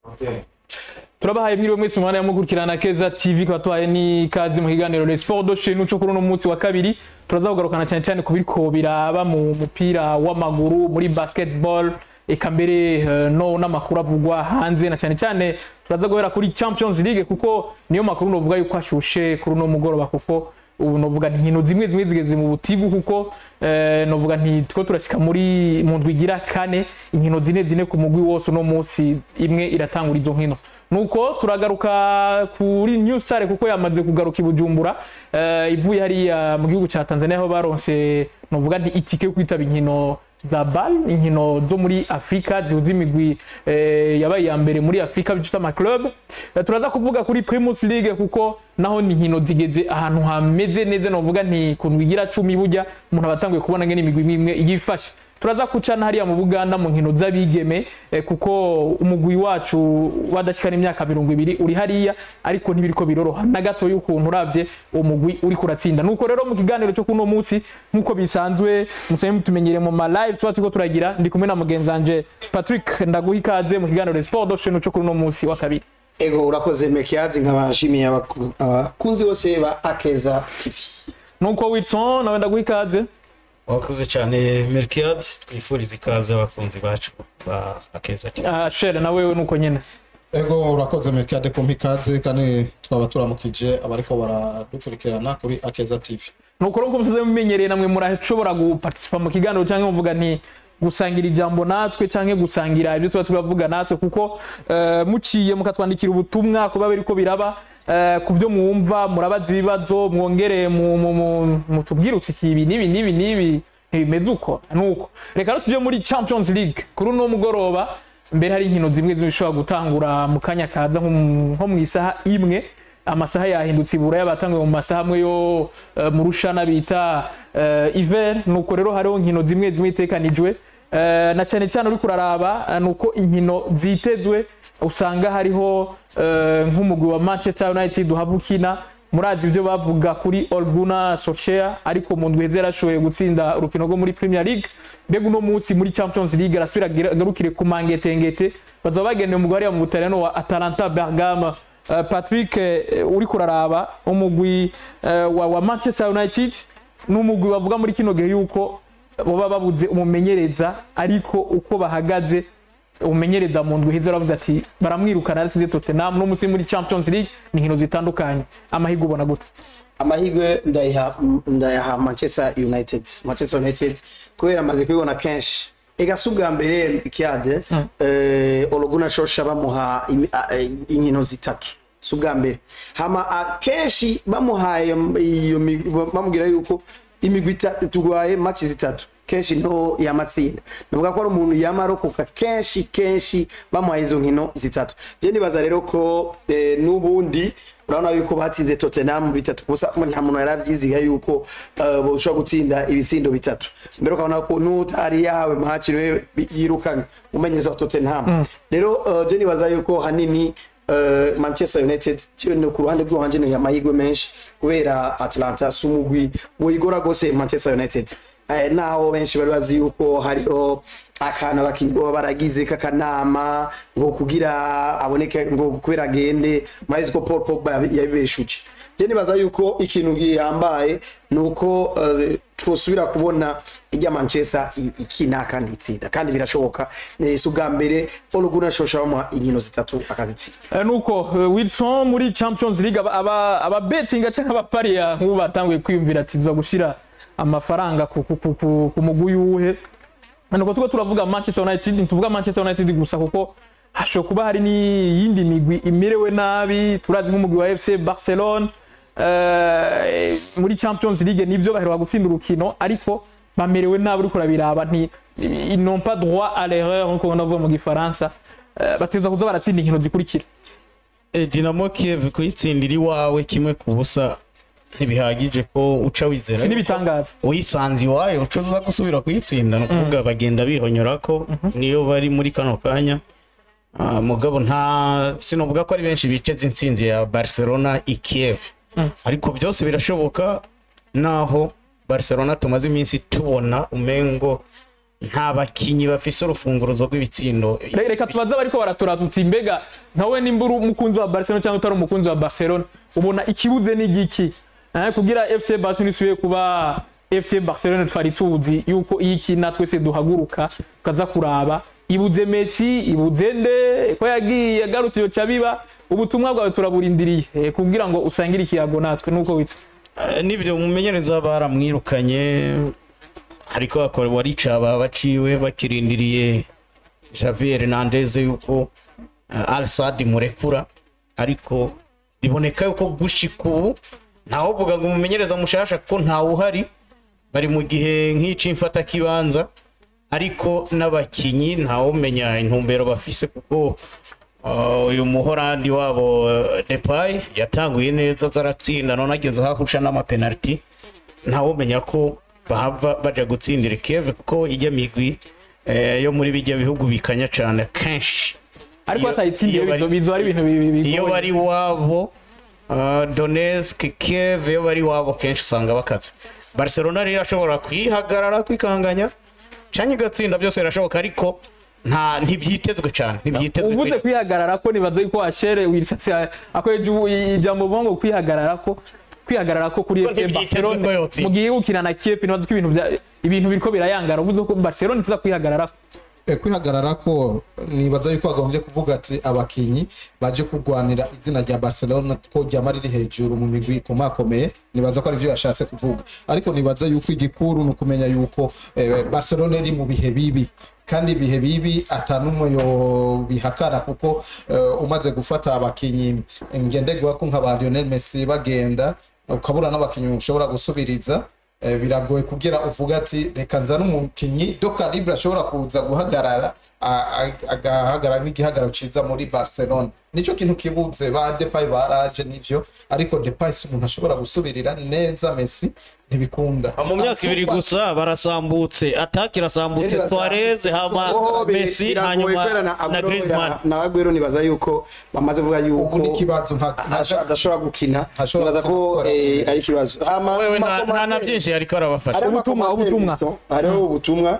turabahaye mwiriwe mwese umwanya mukurikirana keza tv kwa tuhaye n'ikaze mu kiganiro le sport de chez nous cyo kuri uno munsi wa kabiri turaza kugarukana cyane cyane ku biriko biraba mu mupira w'amaguru muri basketball eka mbere eh, no n'amakuru avugwa hanze na cyane cyane turaza guhera kuri champions league kuko niyo makuru novuga yuko ashushe kuri uno mugoroba kuko ubu novuga nti inkino zimwe zimwe zigeze mu butigu kuko eh, novuga nti two turashika muri mu ndwi igira kane inkino zine zine ku mugwi wose uno munsi imwe iratangura izo nkino nuko turagaruka kuri new star kuko yamaze kugaruka i bujumbura eh, ivuye hariya mu gihugu ca tanzania aho baronse novuga nti itike yo kwitaba inkino za bal inkino zo muri afurika zihuza imigwi eh, yabaye iya mbere muri afurika bita amaclub Eh, turaza kuvuga kuri primus league kuko naho ni inkino zigeze ahantu hameze neza novuga nti ku ndwi igira cumi burya umuntu aba atanguye kubona ngene imigwi imwe imwe yifashe turaza kucana hariya mu buganda mu nkino z'abigeme eh, kuko umugwi wacu wadashikana imyaka mirongo ibiri uri hariya ariko ntibiriko biroroha na gato y'ukuntu uravye uwo mugwi uri kuratsinda nuko rero mu kiganiro cyo kuno munsi nk'uko bisanzwe musanzwe mutumenyere mu ma live tuba turiko turagira ndi kumwe na mugenzi wanje Patrick ndaguha ikaze mu kiganiro Sport Ocean cyo kuri uno munsi wa kabiri ego urakoze mekiyazi nkabashimiye abaku- abakunzi bose ba akeza tv nuko Wilson nawe ndaguha ikaze wakoze cyane merikiyadi twifuriza ikaze abakunzi bacu ba akeza cyane Ah, Shere na wewe nuko nyene ego urakoze mekade kumpa ikaze kandi twaba turamukije abariko baradukurikirana kuri akeza tv nuko rero musaze mumenyereye namwe murashobora guparticipa mu kiganiro cyangwa muvuga nti gusangira ijambo natwe cyangwa gusangira ibyo tuba turavuga natwe kuko eh, muciye mukatwandikira ubutumwa kuba biriko biraba eh, ku byo mwumva murabaza ibibazo mwongere mu- mu- mu- mutubwire uti iki ibi n'ibi n'ibi n'ibi ntibimeze uko nuko reka rero tujye muri champions league kuri uno mugoroba mbere hari inkino zimwe zimwe zishobora gutangura mu kanya kaza nko mu- nko mu isaha imwe amasaha yahindutse ibura y'abatanguye mu masaha amwe yo eh, mu rushana bita uh, iver nuko rero hariho inkino zimwe zimwe itekanijwe Eh, na cyane cyane uri kuraraba eh, nuko inkino zitezwe usanga hariho eh, nk'umugwi wa manchester united uhava ukina murazi ibyo bavuga kuri olguna solskjaer ariko mu ndwi heze yarashoboye gutsinda urukino rwo muri premier league mbega uno munsi muri champions league arasubira agira- agarukire ku mangetengete bazaba bagendeye umugwi hariya mu butaliyano wa atalanta bergama Uh, patrick eh, uri kuraraba umugwi eh, wa, wa manchester united n'umugwi bavuga muri kino gihe yuko baba babuze umumenyereza ariko uko bahagaze umumenyereza mu ndwi heza baravuze ati baramwirukana yarasize tottenham no munsi muri champions league ni inkino zitandukanye amahirwe ubona gute amahirwe ndayaha ndayaha manchester united manchester united kubera amaze kubibona kenshi ega si ubwa mbere mekiade ologuna shosha bamuha imi- a- e, inkino zitatu si ubwa mbere hama akenshi bamuhaye iyo migwi- bamubwira yuko imigwi ita- turwaye maci zitatu kenshi niho yamatsinda navuga ko ari umuntu yamarokoka kenshi kenshi bamuhaye izo nkino zitatu je nibaza rero ko eh, n'ubundi urabona yuko batsinze tottenham bitatu gusa nta muntu yari avyiziga yuko eh, boshobora gutsinda ibitsindo bitatu mbere ukabona ko n'utari yahawe mahaci niwe bi- yirukanywe umenyereza wa tottenham rero eh, je nibaza yuko hanini eh, manchester united jewe no ku ruhande rw'iwanje ni amahirwe menshi kubera atlanta si umugwi woyigora gose manchester united Eh, naho benshi bari bazi yuko hariho akantu abakinyi baba baragize k'akanama ngo kugira aboneke ngo kubera agende murabizi ko paul pogba yabi- yabibeshuje je nibaza yuko ikintu gihambaye ni uko eh, twosubira kubona ijya manchester i- ikina kandi itsinda kandi birashoboka Eh, si ubwa mbere oluguna shosha bamuha inkino zitatu akazitsinda Eh, nuko eh, wilson muri champions league aba- aba aba betinga cyangwa abapariya nk'ubu batanguye kwiyumvira ati tuza gushira amafaranga ku, ku, ku, ku, ku mugwi yuhe nuko tuko turavuga manchester united ntituvuga manchester united gusa kuko hashobora kuba hari n'iyindi migwi imerewe nabi turazi nk'umugwi wa fc barcelone eh, muri champions league nibyo baheruka gutsinda urukino ariko bamerewe nabi uriko urabiraba nti ils n'ont pas droit à l'erreur nkuko ndavuga mu gifaransa Eh, bateza kuza baratsinda inkino zikurikira Eh, dinamo kiev kuyitsindira iwawe kimwe ku busa ntibihagije ko uca wizera si n'ibitangaza uyisanze iwayo uca uza gusubira kuyitsinda ni ukuvuga bagenda bihonyora ko niyo bari muri kano kanya Ah, mugabo nta sinovuga ko ari benshi biteze intsinzi ya barcelona i kiev ariko byose birashoboka naho barcelona tumaze iminsi tubona umengo nta bakinyi bafise urufunguruzo rw'ibitsindo Re- reka tubaze abariko baratura tuti mbega nkawe nimba uri umukunzi wa barcelona cyangwa utari umukunzi wa barcelona ubona ikibuze ni igiki Eh, kugira fc barcelona isubiye kuba fc barcelona twari tuzi yuko iyo ikina twese duhaguruka tukaza kuraba ibuze messi ibuze nde ko yagiye agarutse iyo ca biba ubutumwa bwawe turaburindiriye eh, kugira ngo usangire ikiyago natwe nuko witwa Eh, nibyo umumenyereza baramwirukanye ariko akora waricaba baciwe bakirindiriye Javier Hernandez yuko uh, Al Sadd murekura ariko biboneka yuko gushika ubu ntawe uvuga ngo umumenyereza mushasha ko ntawe uhari bari mu gihe nk'ici mfata kibanza ariko n'abakinyi ntawe umenya intumbero bafise kuko uh, uyu muhorandi wabo uh, Depay yatanguye neza zaratsinda none ageze hahusha n'amapenaliti ntawe umenya ko bahava baja gutsindira Kiev kuko ijya migwi eh, yo muri bijya bihugu bikanya cane kenshi ariko Iyo- batayitsindiye iyo bari- bizo bizo ari ibintu bi- bi- iyo bigoye. bari wabo uh, Donetsk Kiev iyo bari wabo kenshi usanga bakatse Barcelona rero ashobora kwihagarara kwikanganya canke igatsinda byose birashoboka ariko nta ntibyitezwe cyane ntibyitezwe uvuze kweri. kwihagarara ko nibaza yuko ashere wirishatse akoreje ijambo bongo kwihagarara ko kwihagarara ko kuri Ko FC ntibyitezwe ko Barcelona yotsinda. mu gihe gukina na Kiev nibaza ko ibintu bya ibintu biriko birayangara uvuze ko Barcelona iza kwihagarara Eh, kwihagarara ko nibaza yuko bagombye kuvuga ati abakinyi baje kurwanira izina rya barcelona ko ryama riri hejuru mu migwi ikomakomeye nibaza ko arivyo yashatse kuvuga ariko nibaza yuko igikuru ni ukumenya yuko eh, barcelona iri mu bihe bibi kandi ibihe bibi atanumwe yo bihakana kuko eh, umaze gufata abakinyi ngendegwa ko nka ba Lionel Messi bagenda ukabura n'abakinyi ushobora gusubiriza Eh, biragoye kugira uvuga ati reka nzane umukinyi do calibre ashobora kuza guhagarara a- a- agahagarara n'igihagararo ciza muri barcelona nico kintu kibuze ba depay baraje nivyo ariko depay si umuntu ashobora gusubirira neza messi ntibikunda mu myaka ibiri Ansu Fati- gusa barasambutse ataki irasambutse Rero Suarez hama Oh, bi- Messi biragoye hanyuma kubera na na Aguero Griezmann ya- na Aguero nibaza yuko bamaze kuvuga yuko ubu n'ikibazo nta asha- adashobora gukina Ntashobora nibaza ko gukora. eh, ari ikibazo hama wewe ma- nta nta na commentaire- byinshi ariko arabafasha hariho Ubutumwa, amakomantere ubutumwa. Fiston, hariho ubutumwa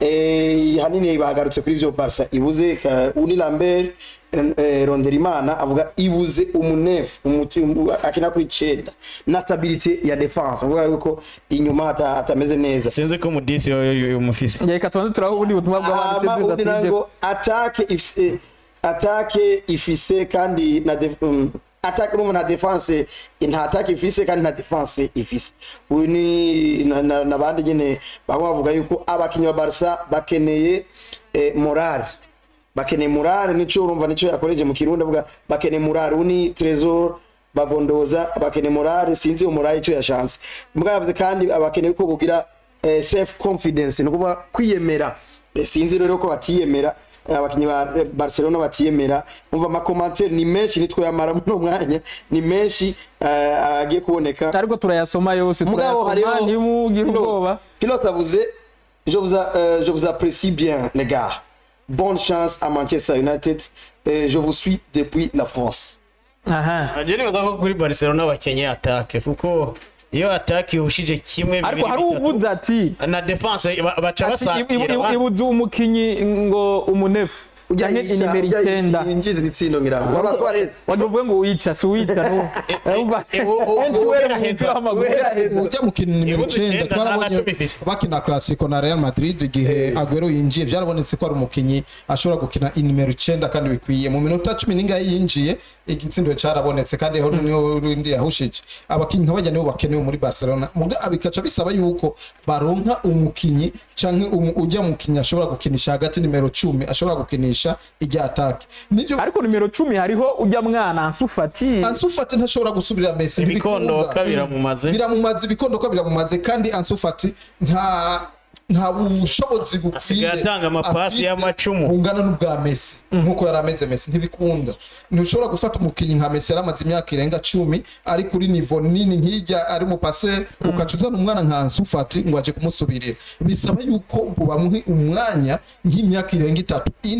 eh, hanini bagarutse kuri ivyo barca ibuze ka- uni lambert eh, ronderimana avuga ibuze umunefu umuti- umu- akina kuri icenda na stabilite ya defense avuga yuko inyuma hata- hatameze neza sinzi ko mudisi umufise reka tubanze turaho ubundi butumwa hama bw'abandi undi nango atake ifise atake ifise kandi na def, um, atake n'umuntu na defense nta atake ifise kandi nta defense ifise uyu ni na- na- nabandi nyene bamwe bavuga yuko abakinyi ba Barca bakeneye eh, morale bakeneye morale nico urumva nico yakoreje mu kirundi avuga bakeneye morale uyu ni Trezor bagondoza bakeneye morale sinzi iyo morale ico yashanse mbwa yavuze kandi abakeneye ko kugira eh, self confidence ni ukuvuga kwiyemera Eh, sinzi rero ko batiyemera eh, abakinyi ba eh, Barcelona batiyemera umva amakomantere ni menshi nitwe yamara muno mwanya ni menshi eh, agiye kuboneka ariko turayasoma yose mugabo turayasoma hariho ntimugire ubwoba Philos avuze je vous a- euh, je vous apprécie bien les gars bonne chance à Manchester United Euh, je vous suis depuis la France aha je nibaza ko kuri Barcelona bakenye atake kuko iyo atake ihushije kimwe ariko bibiri hari bitatu, uvuze ati na defense ba- baca ati, ibu- basatira ibu- abandi. ibuze umukinyi ngo umunefu canke inimero icyenda injiza ibitsindo ngirango waba twareze wagira uvuge ngo wica si uwica no urumva eh, u- u- Henshi u- wera uhera mu mupira heza. w'amaguru Uhera heza. ujya mukina nimero Ibuze icenda icenda, twarabonye nta na cumi ifise. bakina classico na real madrid igihe aguero yinjiye byarabonetse ko ari umukinyi ashobora gukina inimero icenda kandi bikwiye mu minota cumi n'ingahe yinjiye igitsindo carabonetse kandi aho niho rundi yahushije abakinyi nk'abajya nibo bakenewe muri barcelona muga bikaca bisaba yuko baronka umukinyi canke umu- ujya mukinyi ashobora gukinisha hagati nimero cumi ashobora gukinisha ijya atake nivyo ariko nimero cumi hariho ujya mwana ansufati Ansu Fati ntashobora gusubirira Messi ibikondo ntibikunda. kabiramumaze biramumaze ibikondo ko biramumaze kandi Ansu Fati nta nta bushobozi bukwiye Asigaye atanga amapasi afise y'amacumu. bungana n'ubwa Messi nkuko yari ameze Messi ntibikunda ntushobora gufata umukinnyi nka Messi yari amaze imyaka irenga cumi ari kuri nivo nini nk'ijya ari mu pase ukaca uzana umwana nka Ansu Fati ngo aje kumusubirira bisaba yuko bamuhe umwanya nk'imyaka irenga itatu ine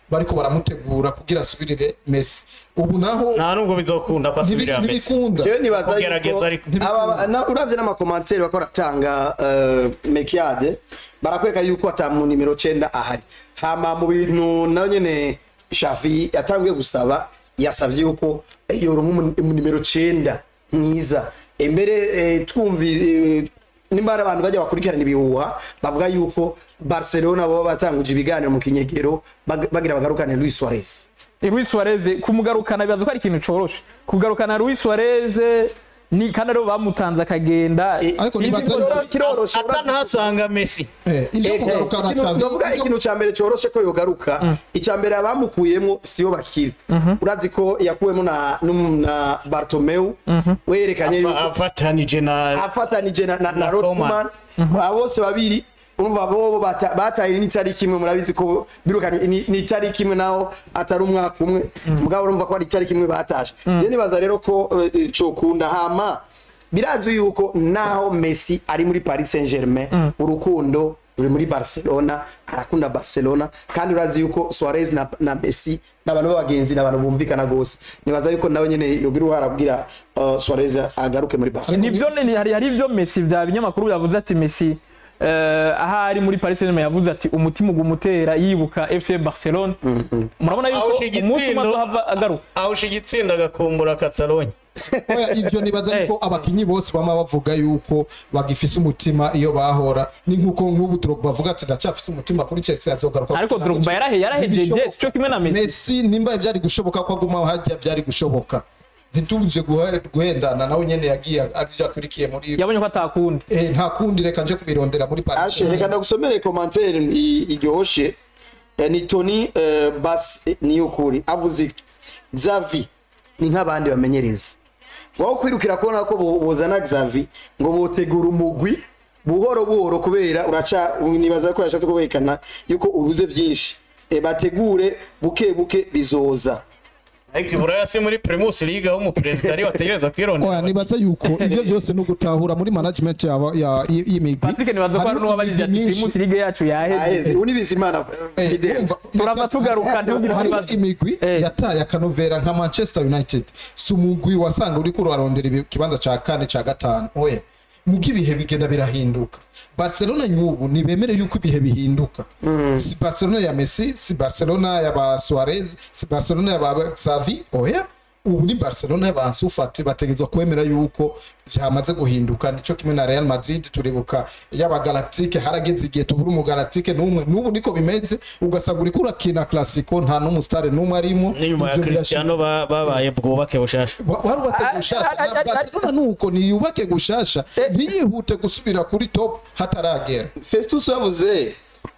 bariko baramutegura kugira asubirire Messi ubu naho nta nubwo bizokunda ko asubirira ntibi- Messi ntibikunda jewe nibaza Kugerageza yuko ariko. aba- na- uravye n'amakomantere bako baratanga eh, mekiade barakwereka yuko ata mu nimero cenda ahari hama mu bintu nayo nyene shafi yatanguye gusaba yasavye yuko yoronka umu- mu nimero cenda mwiza embere eh, twumvi eh, nimba hari abantu bajya bakurikirana ibihuha bavuga yuko barcelona baba batanguje ibiganiro mu kinyegero bag- bagira bagarukane luis suarez Luis Suarez kumugarukana bibaza ko ari ikintu coroshe kugarukana Luis Suarez ni kandi aribo bamutanze akagenda Eh, ariko Sinzi nibaza ko- Kiroro- kiroroshe atanahasanga Messi eh, ivyo Eh, kugarukana ikintu- Xavi ndavuga ivyo- ikintu cya mbere cyoroshe ko yogaruka icya mbere abamukuyemo siyo bakiri urazi ko yakuwemo na n'um- na bartomeu werekanye yuko afatanije na afatanije na, na, na Na Rothman aba bose babiri urumva bobo bata- bataye n'itariki imwe murabizi ko birukanye ni ni itariki imwe naho atari umwaka umwe mugabo urumva ko ari itariki imwe batashe je nibaza rero ko eh, cokunda hama birazi yuko naho Messi ari muri Paris Saint-Germain urukundo ruri muri Barcelona arakunda Barcelona kandi urazi yuko Suarez na, na Messi n'abantu b'abagenzi n'abantu bumvikana gose nibaza yuko nawe nyene yogira uruhara kugira uh, Suarez agaruke muri Barcelona nibyo ni- hari hari ibyo Messi bya binyamakuru byavuze ati Messi eh, ahari muri Paris Saint-Germain yavuze ati umutima ugumutera yibuka FC Barcelona murabona yuko Awusha umunsi umwe igitsindo azohava agaruka awusha igitsinda agakumbura Catalogne Oya, ivyo nibaza Eh. yuko abakinyi bose bama bavuga yuko bagifise umutima iyo bahora ni nkuko nk'ubu Drogba bavuga ati ndacafise umutima kuri Chelsea azogaruka ariko gukina Drogba na yarahe yarahejeje Ntibishoboka. sico kimwe na Messi Messi nimba vyari gushoboka ko aguma hajya vyari gushoboka ntituje guhe- guhendana nawe nyene yagiye arivyo akurikiye muri yabonye ko atakundi eh, nta kundi reka nje kubirondera muri Paris ashe reka ndagusomere komantere i- iryoshe Eh, ni tony eh, bas eh, niyo ukuri avuze iki? xavi ni nk'abandi bamenyereza waho kwirukira kubona ko bo- bozana xavi ngo botegura umugwi buhoro buhoro kubera uraca nibaza ko yashatse kuberekana yuko uruze byinshi Eh, bategure buke buke bizoza ariko iburaya si muri Primus League aho umuperezida ari wategereza Oya kwirondera nibaza yuko ivyo vyose no gutahura muri management yaba ya y'imigwi Patrick nibaza ko hari n'uwabajije ati Primus League yacu yaheze aheze unibizimana Eh, fidele urumva, Turava reka- tugaruka, ntugire hari ibibazo. imigwi Eh. yataye akanovera nka manchester united si umugwi wasanga uriko urarondera ibi- ikibanza ca kane ca gatanu oya muko ibihe bigenda birahinduka barcelona nyubu ntibemere yuko ibihe bihinduka si barcelona ya messi si barcelona ya ba suarez si barcelona ya ba xavi oya ubu ni barcelona y'abansufati bategezwa kwemera yuko byamaze guhinduka nico kimwe na real madrid turibuka yaba galactique harageze igihe tubura umugalactique n'umwe n'ubu niko bimeze ugasanga uriko urakina classico nta n'umusitare n'umwe arimo n'inyuma ya Ivyo Cristiano ba- babaye bwubake bushasha Wa- warubatse Ah, gushasha ah, ah, na ah, barcelona nuko niyubake gushasha ntiyihute gusubira kuri top hataragera festus yavuze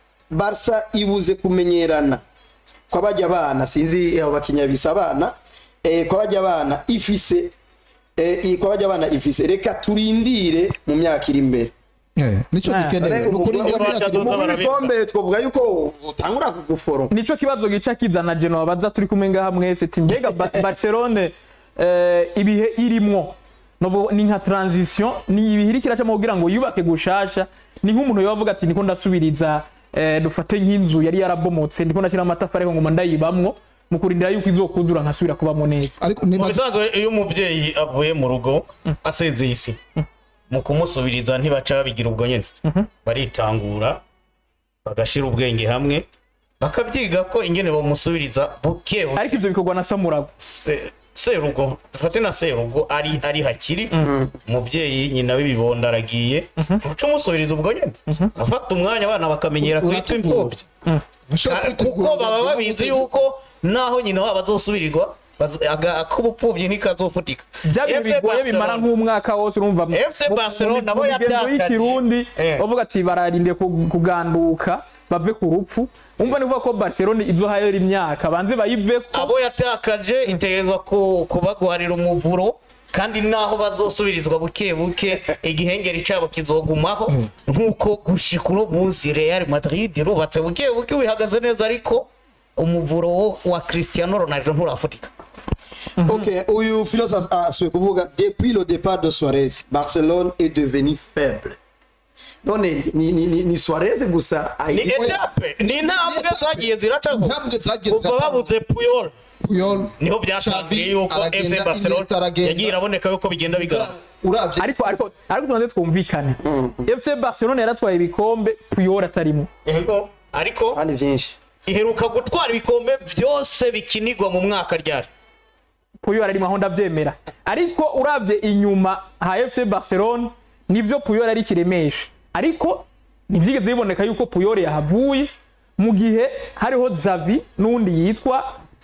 barsa ibuze kumenyerana kw'abajya abana sinzi abo bakinya bisa abana eh, kw'abajya abana ifise eh, i- kw'abajya abana ifise reka turindire mu myaka iri imbere Eh, nico Ah, gikenewe Ariko Nuko urindira umugabo imyaka azoza irimo- mu barabika. bikombe twavuga yuko utangura kuguforo nico kibazo gica kizana Genoa baza turi kumwe ngaha mwese ati mbega Ba- Barcelone eh, ibihe irimwo novo ni nka transition ni ibihe iri kiracamo kugira ngo yubake gushasha ni nk'umuntu yobavuga ati niko ndasubiriza eh, dufate nk'inzu yari yarabomotse ndiko ndashyira amatafari ariko ngo ndayibamwo mu kurindira yuko izokuzura nkasubira kubamo neza ariko mu nibaza bisanzwe iyo umubyeyi avuye mu rugo asezeye isi mu kumusubiriza ntibaca babigira ubwo nyine baritangura bagashira ubwenge hamwe bakabyiga ko ingene bamusubiriza buke buke ariko ivyo bikorwa na Samurago Se- serugo dufate na serugo ari ari hakiri umubyeyi nyina w'ibibondo aragiye uca umusubiriza ubwo nyine afata umwanya abana bakamenyera kwita Urategura. imfubyi Ushobora Ah, kwitegura kuko baba ubuzima babizi bw'ubuzima. yuko naho nyina wabo azosubirirwa bazo- aga- ak'ubupfubyi ntikazofutika bya bintu FC bigoye bimara Barcelona. nk'umwaka wose urumva mu- FC mu- Barcelona mu- nabo mu migenzo yabyakanye. y'ikirundi Eh. bavuga ati bararinde ku- kuganduka bave ku rupfu umva ni kuvuga ko Barcelona izohayera imyaka banze bayiveko abo yatakaje itegerezwa ku- kubagwarira umuvuro kandi naho bazosubirizwa buke buke igihengeri cabo kizogumaho nk'uko gushika uno munsi Real Madrid rubatse buke buke wihagaze neza ariko umuvuro wo- wa Cristiano Ronaldo nturafutika ok uyu filos asuye kuvuga depuis le départ de Suarez Barcelone est devenu faible none ni ni ni, ni Suarez gusa ni ayi- etape ni intambwe zagiye ziracaho intambwe zagiye kuva ziracaho. babuze puyol Puyol niho byatangiye Xavi yuko aragenda, fc barcelona Iniesta aragenda. yagiye iraboneka yuko bigenda bigaragara uravye ariko ariko ariko tubanze twumvikane fc barcelona yaratwaye ibikombe puyol atarimo Yego, ariko kandi byinshi iheruka gutwara ibikombe byose bikinirwa mu mwaka ryari puyol arimo aho ndabyemera ariko urabye inyuma ha fc barcelona nibyo puyol ari kiremesha ariko ntibyigeze biboneka yuko puyol yahavuye mu gihe hariho zavi n'undi yitwa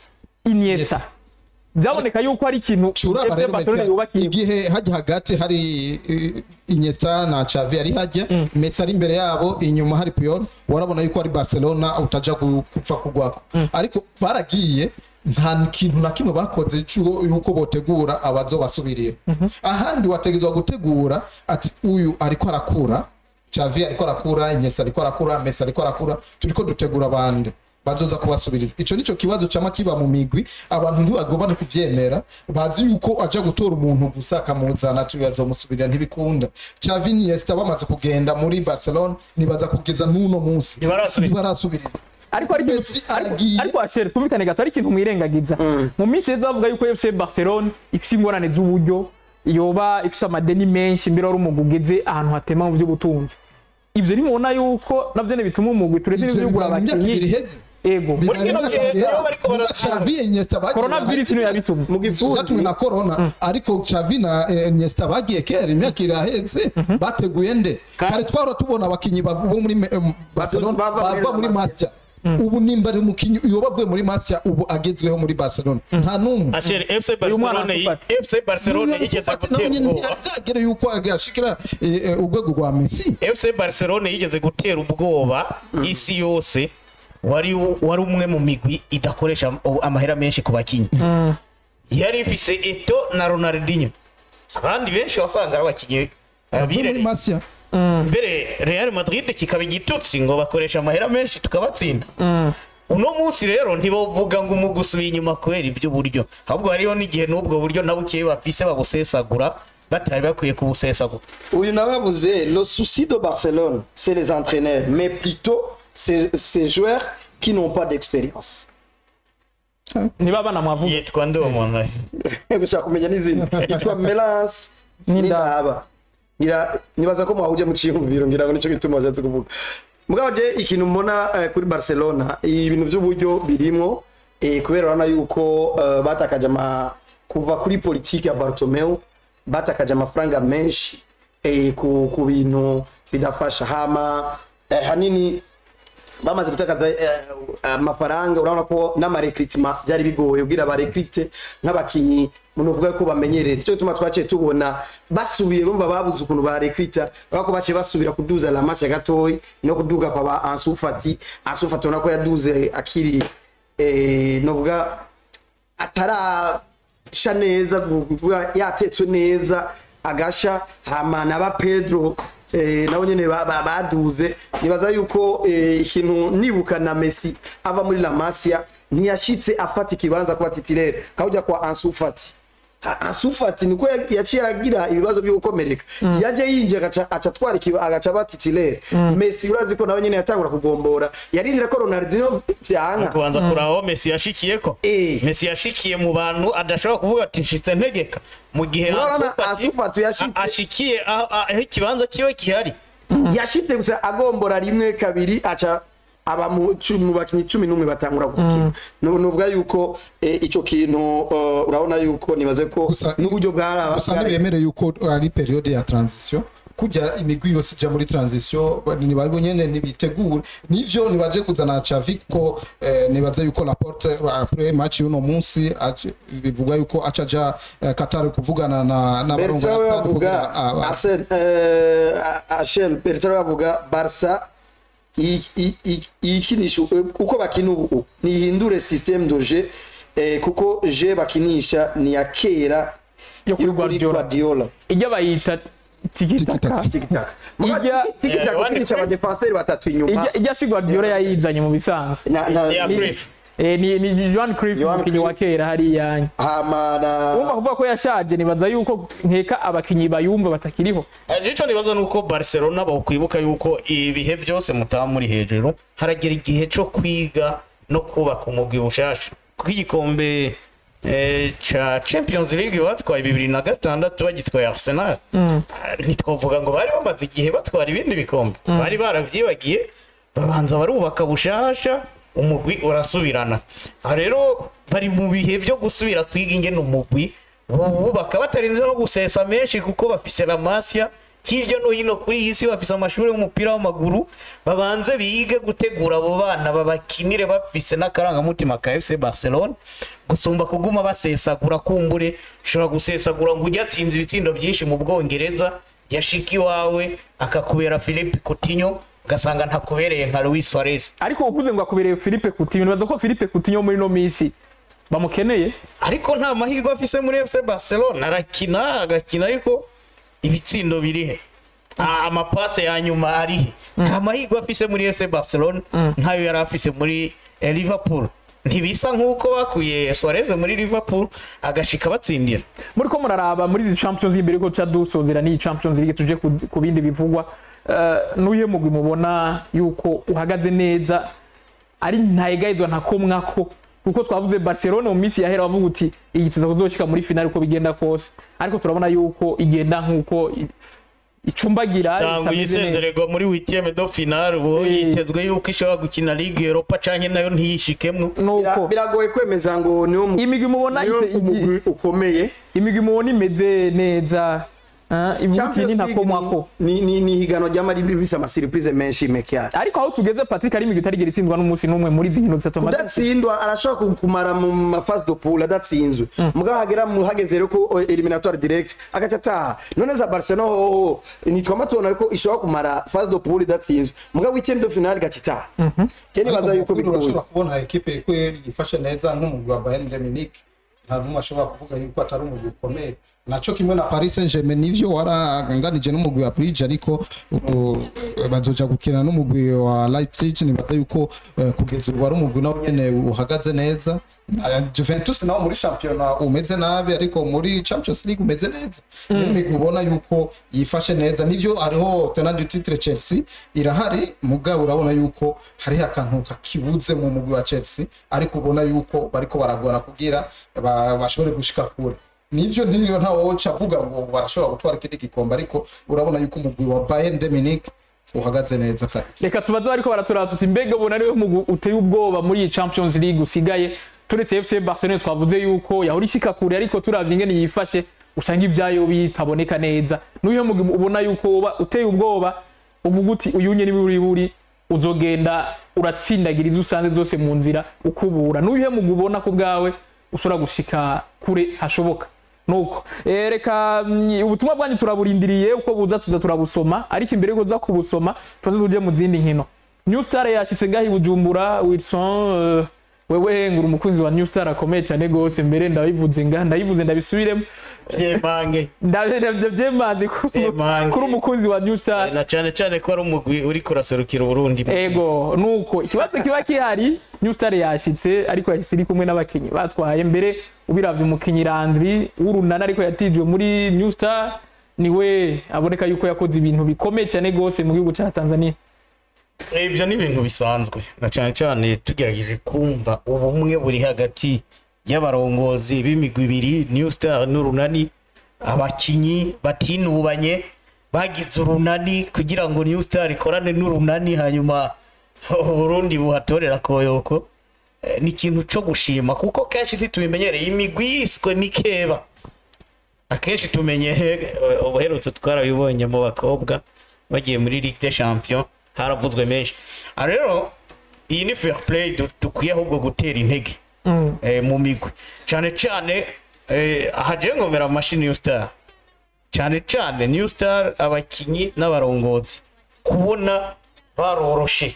iniesta byaboneka yuko ari ikintu uraba fc rero barcelona Meka, yubakiye igihe hajya hagati hari eh, Iniesta na Xavi ari hajya Messi ari imbere yabo inyuma hari Puyol warabona yuko ari Barcelona utaja gu- gupfa kugwako ariko baragiye nta kintu na kimwe bakoze cyo yuko botegura abazobasubirira ahandi wategezwa gutegura ati uyu ariko arakura Xavi ariko arakura Iniesta ariko arakura Messi ariko arakura turiko dutegura abandi bazoza kubasubiriza ico nico kibazo cama kiba mu migwi abantu ntibagomba no kuvyemera bazi yuko aja gutora umuntu gusa akamuzana tuyazomusubirira ntibikunda Xavi Iniesta bamaze kugenda muri Barcelona nibaza kugeza n'uno munsi Ntibarasubiriza. ntibarasubiriza ariko ari ikintu Messi ariko aragiye. ariko ashere twumvikane gato ari ikintu mwirengagiza mu minsi yeze bavuga yuko FC Barcelona ifise ingorane z'uburyo yoba ifise amadeni menshi mbere wari umugwi ugeze ahantu hatema mu by'ubutunzi ivyo nimubona yuko navyo bituma umugwi turetse Ivyo n'ibyo kugura bibaye mu myaka ibiri abakinyi iheze ego Muri kino gihe niyo bariko bara- Xavi Iniesta bagiye coronavirus niyo yabitumye mu gifundi zatumwe na corona ariko Xavi na eh, Iniesta bagiye kera imyaka iraheze bateguye nde kare twara tubona abakinyi bav- bo muri eh, Barcelona bava muri bava muri La Masia ubu nimba ari umukinyi iyo bavuye muri Masia ubu agezweho muri Barcelona nta numwe asheri fc Uyu mwana barcelona yi- Nsufati. fc barcelona yigeze gutera ubwoba bwagere yuko agashikira eh, eh, urwego rwa Messi fc barcelona yigeze gutera ubwoba isi yose wari wari umwe mu migwi idakoresha amahera menshi ku bakinnyi yari ifise eto na ronaldinho abandi benshi wasanga ari abakinnyi bavuye muri abirere Masia mbere real madrid kikaba igitutsi ngo bakoresha amahera menshi tukabatsinda uno munsi rero ntibavuga ngo umugwi usubiye inyuma kubera iby'uburyo ahubwo hariho n'igihe n'ubwo buryo na bukeya bafise babusesagura batari bakwiye kubusesagura uyu nababuze le souci de Barcelone c'est les entraîneurs mais plutôt ces ces joueurs qui n'ont pas d'expérience niba banamwavuga yitwa ndi uwo muntu gushaka kumenya n'izina yitwa Melance n'indaba ngira nibaza ko mwahuje mu ciyumviro ngira ngo nico gituma washatse kuvuga mugabo je ikintu mbona eh, kuri Barcelona ibintu by'uburyo birimo eh, kubera urabona yuko eh, batakaje ama kuva kuri politiki ya Bartomeu batakaje amafaranga menshi eh, ku, ku bintu bidafasha hama eh, hanini bamaze gutakaza eh, amafaranga urabona ko n'amarekritima byari bigoye ubwira abarekrite nk'abakinyi umuntu uvuga ko bamenyerera icyo gituma twaciye tubona basubiye bumva babuze ukuntu barekrita urabona ko baciye basubira kuduza la masse gatoyi no kuduga kwa ba Ansu Fati Ansu Fati urabona ko yaduze akiri eh, novuga atarasha neza kuvuga yatetswe neza agasha hama na ba Pedro eh, nabo nyene ba- ba- baduze nibaza yuko eh, ikintu nibuka na Messi ava muri La Masia ntiyashitse afata ikibanza kuba titirere kawujya kwa Ansu Fati Ha- Ansu Fati niko ya- yaciye agira ibibazo byo gukomereka yaje yinjiye agaca aca atwara ikiba agaca batitirere Messi urazi ko nawe nyene yatangura kugombora yarindira ko Ronaldinho vyanka kubanza kuraho Messi yashikiye ko Eh. Messi yashikiye mu bantu adashobora kuvuga ati nshitse ntegeka mu gihe Urabona Ansu Fati Ansu Fati yashitse. a- ashikiye aho aho ikibanza kiwe gihari yashitse gusa agombora rimwe kabiri aca aba mu cu- mu bakinyi cumi n'umwe batangura gukina Nu- nuvuga yuko eh, ico kintu eh, urabona yuko nibaze ko Gusa- n'uburyo bwara gusa bwari- ntibemere yuko ari periode ya transition kujya imigwi yose ijya muri transition nibabo nyene nibitegure nivyo nibaje kuzana Xavi ko eh, nibaze yuko Laporte après match y'uno munsi aje- bivugwa yuko acaja eh, Qatar kuvugana na n'abarongo Bertrand we bavuga Arsene eh, Achel Bertrand we bavuga Barca i- i- i- iyikinisha eh, uko bakina ubu nihindure système de jeu eh, kuko je bakinisha ni ya kera yo kuri yo kuri Guardiola Guardiola ijya bayita tikitaka tikitaka Ijya- tikitaka Eh, ukinisha one- abadefenseri batatu inyuma ijya ijya si Guardiola yayizanye mu bisanzwe na na ya ni- brief Eh, ni ni Johan Cruyff Johan umukinnyi wa Cruyff. kera hariya hama na urumva kuvuga ko yashaje nibaza yuko nkeka abakinnyi bayumva batakiriho icyo nibaza ni uko barcelona bakwibuka yuko ibihe byose mutaba muri hejuru haragera igihe cyo kwiga no kubaka umugwi bushasha kuko igikombe eh, ca champions league batwaye bibiri na gatandatu bagitwaye arsenal Ah, ntitwavuga ngo bari bamaze igihe batwara ibindi bikombe bari baravyibagiye babanza barubaka bushasha umugwi urasubirana aha rero bari mu bihe byo gusubira kwiga ingene umugwi bubaka batarinze no gusesa menshi kuko bafise lamasya hirya no hino kuri iyi si bafise amashuri y'umupira w'amaguru babanze bige gutegura abo bana babakinire bafise n'akarangamutima ka fc barcelona gusumba kuguma basesagura kumbure ushobora gusesagura ngo ujye atsinze ibitsindo byinshi mu bwongereza yashika iwawe akakubera philippe coutinho ugasanga ntakubereye nka louis suarez ariko uvuze ngo akubereye Philippe Coutinho nibaza ko Philippe Coutinho muri no minsi bamukeneye ariko nta mahirwe afise muri fc barcelona arakina agakina ariko ibitsindo birihe Ah, amapase ya nyuma arihe nta mahirwe afise muri fc barcelona nkayo yari afise muri eh, liverpool ntibisa nk'uko bakuye suarez muri liverpool agashika batsindira muri ko muraraba muri izi champions league mbere ko tuca dusozera n'iyi champions league tuje ku, ku bindi bivugwa uh, n'uye mugwi mubona yuko uhagaze neza ari ntayegayizwa ntakomwako kuko twavuze barcelona mu minsi yahera bavuga uti igitiza kuzoshika muri finale uko bigenda kose ariko turabona yuko igenda nk'uko i- icumbagira cyangwa itameze neza. yisezererwa muri wikiyeme do finale ubu Eh. yitezwe yuko ishobora gukina ligue europa canke nayo ntiyishikemwo nuko Bira- biragoye kwemeza ngo niwo mu- imigwi mubona niwo ite- umugwi ukomeye imigwi mubona imeze neza ah, ivuga uti Champions ni League ntakomwako ni ni ni higanwa ry'amari bifise amasiripurize menshi mekyari ariko aho tugeze patrick ari imigwi itarigera itsindwa n'umunsi n'umwe muri izi nkino zitatu amaze udatsindwa arashobora ku- kumara mu mafasi do pool adatsinzwe mugabo hagera mu hageze rero ko eliminatoire direct agaca ataha none za barcelona hoho nitwama tubona ko ishobora kumara fasi do pool idatsinzwe mugabo w'icyenda do finale igaca itaha ke nibaza yuko Ariko bigoye urashobora kubona ekipe ko yifashe neza nk'umugwi wa Bayern de Munich nta n'umwe ashobora kuvuga yuko atari umugwi ukomeye naco kimwe na Paris Saint-Germain nivyo waraganganije n'umugwi wa Brugge ariko ubu, eh, bazoja gukina n'umugwi wa Leipzig nibaza yuko eh, kugeza ubu ari umugwi nawo nyene uhagaze neza Na Juventus nawo muri shampiyona umeze nabi ariko muri Champions League umeze neza niyo migwi ubona yuko yifashe neza nivyo hariho tenant du titre Chelsea irahari mugabo urabona yuko hariho akantu kakibuze mu mugwi wa Chelsea ariko ubona yuko bariko baragora kugira ba- bashobore gushika kure nivyo ntiyo ntawe woca avuga ngo barashobora gutwara ikindi gikombe ariko urabona yuko umugwi wa Bayern de Munich uhagaze neza kabisa reka tubaze bariko baraturaba tuti mbega ubona ariwe mugwi uteye ubwoba muri iyi champions league usigaye turetse fc barcelona twavuze yuko yahora ishika kure ariko turavye ingene yifashe usanga ibyayo bitaboneka neza n'uyo mugwi ubona yuko woba uteye ubwoba uvuga uti uyu nye niwe buri uzogenda uratsindagira izo usanze zose mu nzira ukubura n'uyu mugwi ubona ko bwawe ushobora gushika kure hashoboka nuko Eh, reka mm, ubutumwa bwanyu turaburindiriye uko buza tuza turabusoma ariko imbere yuko tuza kubusoma tuze tujye mu zindi nkino new star yashyize ngaho i bujumbura wilson eh, wewe ngura umukunzi wa new star akomeye cyane rwose mbere ndabivuze nga ndayivuze ndabisubiremo byemange ndabyo byemanze Byemange. kuri umukunzi wa new star na cyane cyane ko ari umugwi uri kuraserukira uburundi ego nuko ikibazo kiba kihari new star yashyitse ariko yahise iri kumwe n'abakinnyi batwaye mbere ubiravye umukinnyi Landry w'urunana ariko yatijwe muri new star niwe aboneka yuko yakoze ibintu bikomeye cyane rwose mu gihugu cya tanzania ibyo ni ibintu bisanzwe na cyane cyane tugerageje kumva ubumwe buri hagati y'abarongozi b'imigwi ibiri new star n'urunani abakinyi batinubanye bagize urunani kugira ngo new star ikorane n'urunani hanyuma uburundi buhatorera koyoko Eh, ni ikintu cyo gushima kuko kenshi ntitubimenyereye imigwi yiswe mikeba akenshi tumenyere ubuherutse twarabibonye mu bakobwa bagiye muri ligue des champions haravuzwe menshi aha rero iyi ni fair play du- dukwiye ahubwo gutera intege eh, mu migwi cyane cyane eh, aha je ngomera amashyi new star cyane cyane new star abakinyi n'abarongozi kubona baroroshe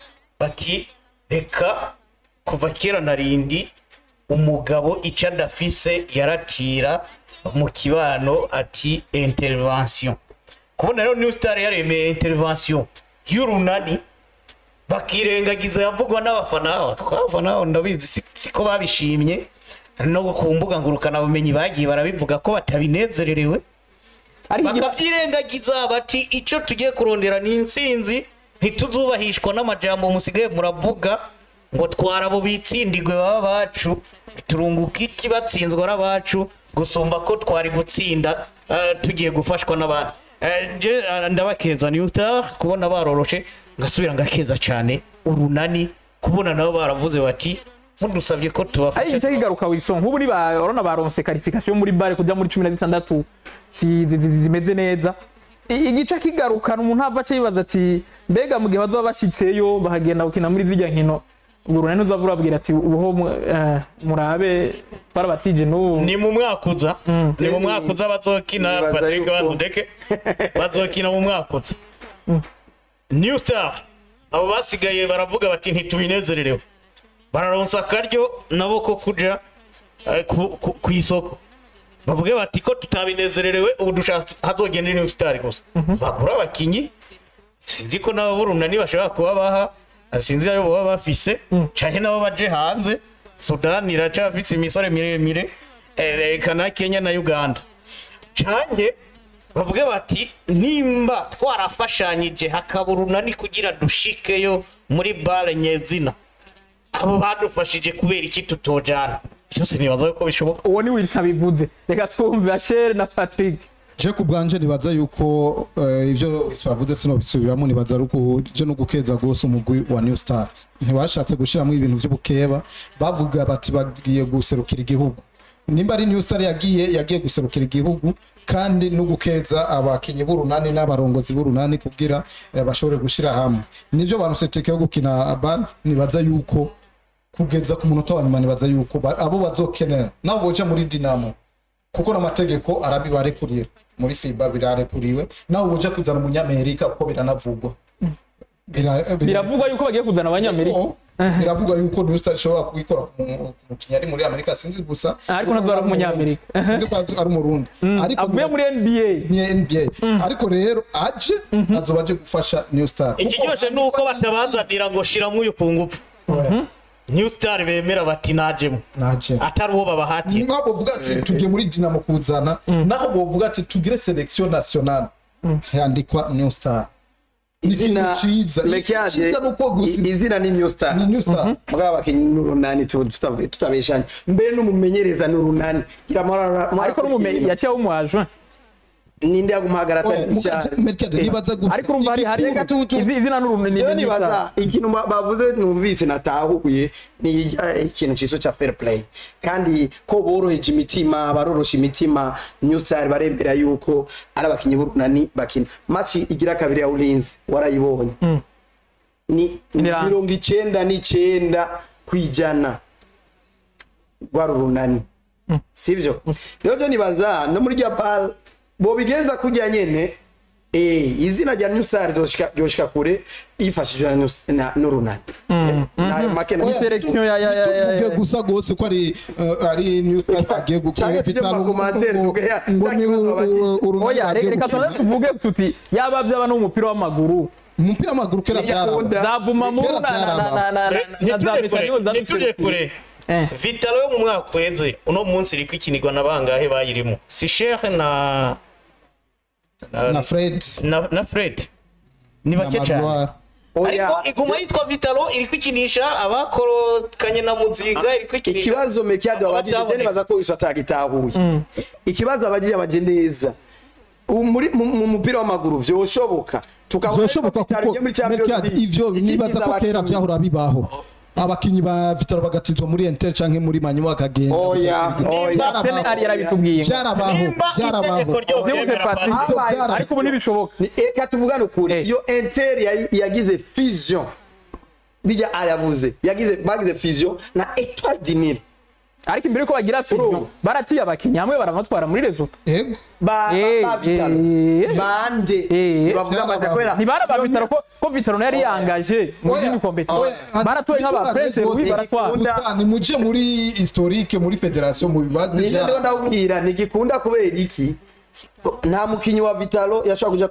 bati reka kuva kera na rindi umugabo icyo adafise yaratira mu kibano ati intervention kubona rero new star yaremeye intervention y'urunani bakirengagiza yavugwa n'abafana kuko abafana ndabizi si- siko babishimye no ku mbuga ngurukanabumenyi bagiye barabivuga ko batabinezererewe ariko igira- bakabyirengagiza bati icyo tugiye kurondera ni intsinzi ntituzubahishwa n'amajambo musigaye muravuga ngo twara abo bitsindigwe baba bacu turunguka iki batsinzwe ari abacu gusumba ko twari gutsinda eh, tugiye gufashwa n'abandi Eh, je eh, ndabakeza ni uta kubona baroroshe ngasubira ngakeza cyane urunani kubona nabo baravuze bati mudusabye ko ari tubafasha igice kigaruka Wilson nk'ubu ni ba urabona baronse qualification muri bare kujya muri 16 zi- zi- zi- zimeze neza I- igice kigarukana umuntu ava yibaza ati mbega mu gihe bazoba bashitseyo bahagenda gukina muri zijya nkino ubwo runani uzaba urabwira ati ubuho mu- eh, murabe twarabatije n'ubu ni mu mwaka uza ni mu mwaka uza bazokina Nibaza patrick yuko- bazudeke bazokina mu mwaka uza new star abo basigaye baravuga bati ntitubinezererewe bararonsa akaryo nabo ko kuja eh, ku- ku- ku isoko bavuge bati ko tutabinezererewe ubu dushaka hazogenda new star gusa bagura abakinyi sinzi ko nabo burunani bashobora kuba baha sinzi ayo baba bafise canke nabo baje hanze sudani iracafise imisore miremire eh, reka na kenya na uganda canke bavuge bati nimba twarafashanyije hakaba urunani kugira dushikeyo muri bare nyezina abo badufashije kubera iki tutojana byose nibaza ko bishoboka uwo ni Wilson bivuze reka twumve Asher na Patrick je ku bwanje nibaza yuko eh, ivyo twavuze sino bisubiramo nibaza ruko je no gukeza gose umugwi wa New Star ntibashatse gushiramo ibintu vy'ubukeba bavuga bati bagiye guserukira igihugu nimba ari New Star yagiye yagiye guserukira igihugu kandi no gukeza abakinyi b'urunani n'abarongozi b'urunani kugira eh, bashobore gushira hamwe nivyo bantu teke yo gukina ban nibaza yuko kugeza ku munota wa nyuma nibaza yuko ba- abo bazokenera nabo boja muri Dinamo kuko n'amategeko arabibarekurira muri fiba birarekuriwe nawe uja kuzana umunyamerika kuko biranavugwa Bira- bira- biravugwa yuko bagiye kuzana abanyamerika Oh, biravugwa yuko New Star ishobora kubikora ku mu- ku mukinnyi ari muri amerika sinzi gusa Ariko ntabwo ari umunyamerika. sinzi ko ari umurundi ariko avuye muri NBA ni NBA ariko rero aje azoba aje gufasha New Star ikiryoshe ni uko batabazanira ngo shiramo uyu ku ngufu Oya, new star bemera bati najemo naje atari uwo babahatiye naho bovuga ati tugiye muri dinamo kuzana naho bovuga ati tugire selection nationale yandikwa New Star ni ikintu izina ciza Mekiade, ciza nuko gusa i- izina ni new star ni New Star mugabo abakinyi n'urunani tu- tuta- tutabeshanya mbere n'umumenyereza n'urunani gira amara ariko n'umumenyi yaciye w'umuajwe ninde yagumuhagarara Oya, atari muka- icyaha Mercade, nibaza gusa ariko urumva hari hari Reka tu- tu- izi- izina n'urunani jewe nibaza ikintu ba- bavuze numvise natahuye ni ijya- ikintu ciso ca fair play kandi ko boroheje imitima barorosha imitima new star baremera yuko ari abakinyi b'urunani bakina maci igira kabiri ya ulinzi warayibonye ni Niranga. mirongo icenda n'icenda kwijana rwari urunani sivyo rero byo nibaza no muri rya bal bobigenza kujya nyene eh izina rya new star ryoshika ryoshika kure yifashishije na New- na n'urunani nayo make na Ni selection ya ya ya ya- tuvuge ya gusa gose ko ari eh, ari New Star agiye gukora Canke tujye mu makomantere tuvuge ya- ngo ni cya kibazo bagize. urunani oya agiye reka gukina. tuze tuvuge tuti yaba byaba no mu mupira w'amaguru umupira w'amaguru kera byaraba Yakunda. za bumamuru Kera na na na byaraba. na na na za ntituje mesaniyo kure ntituje kure Eh. vitalo yo mu mwaka uheze uno munsi iri kwikinirwa na bangahe bayirimo si shehe na na Fred na, na fred ni na bake cyane Magloire ariko iguma yitwa vitalo iri kwikinisha abakorokanye na muzinga iri kwikinisha ikibazo mekiade wabajije Abataboneka. je nibaza ko iso atagitahuye ikibazo abajije abaje neza Ubu muri mu mu mupira w'amaguru vyoshoboka tukabona zoshoboka ko Vitali kuko igiye muri Champions Mercade League, ivyo nibaza ikigize ko kera abakinyi. vyahora bibaho abakinyi ba Vitaro bagatizwa muri Inter canke muri Manywa bakagenda Oya, gusa- oya. Vyarabaho. Tene ari yarabitubwiye vyarabaho nimba vyarabaho itegeko ryo Ndibuke kwemera Patrick. Patrick. Habaye- ariko ubu ntibishoboka Ni- Eka tuvugane ukuri Eh. iyo Inter yari- yagize fusion bijya ayavuze yagize bagize fusion na Etoile du Nil ariko imbere ko bagira fusion Bro. baratiye abakinnyi hamwe baramatwara muri rezo ego ba Eh, ba Vitalo eh. bande Eh. bavuga Vyarabaho. bati kubera ntibara ba bitaro ko ko bitaro yari yangaje mu Oya, by'imikompetisi oya, baratoye nk'aba Vitaro prince rwose louis baratwara Ikunda- gusa nimuje muri historique muri federation mu bibazo nibyo vya ndiho ndabwira ntigikunda kubera iki nta mukinyi wa Vitalo yashobora kuja kuri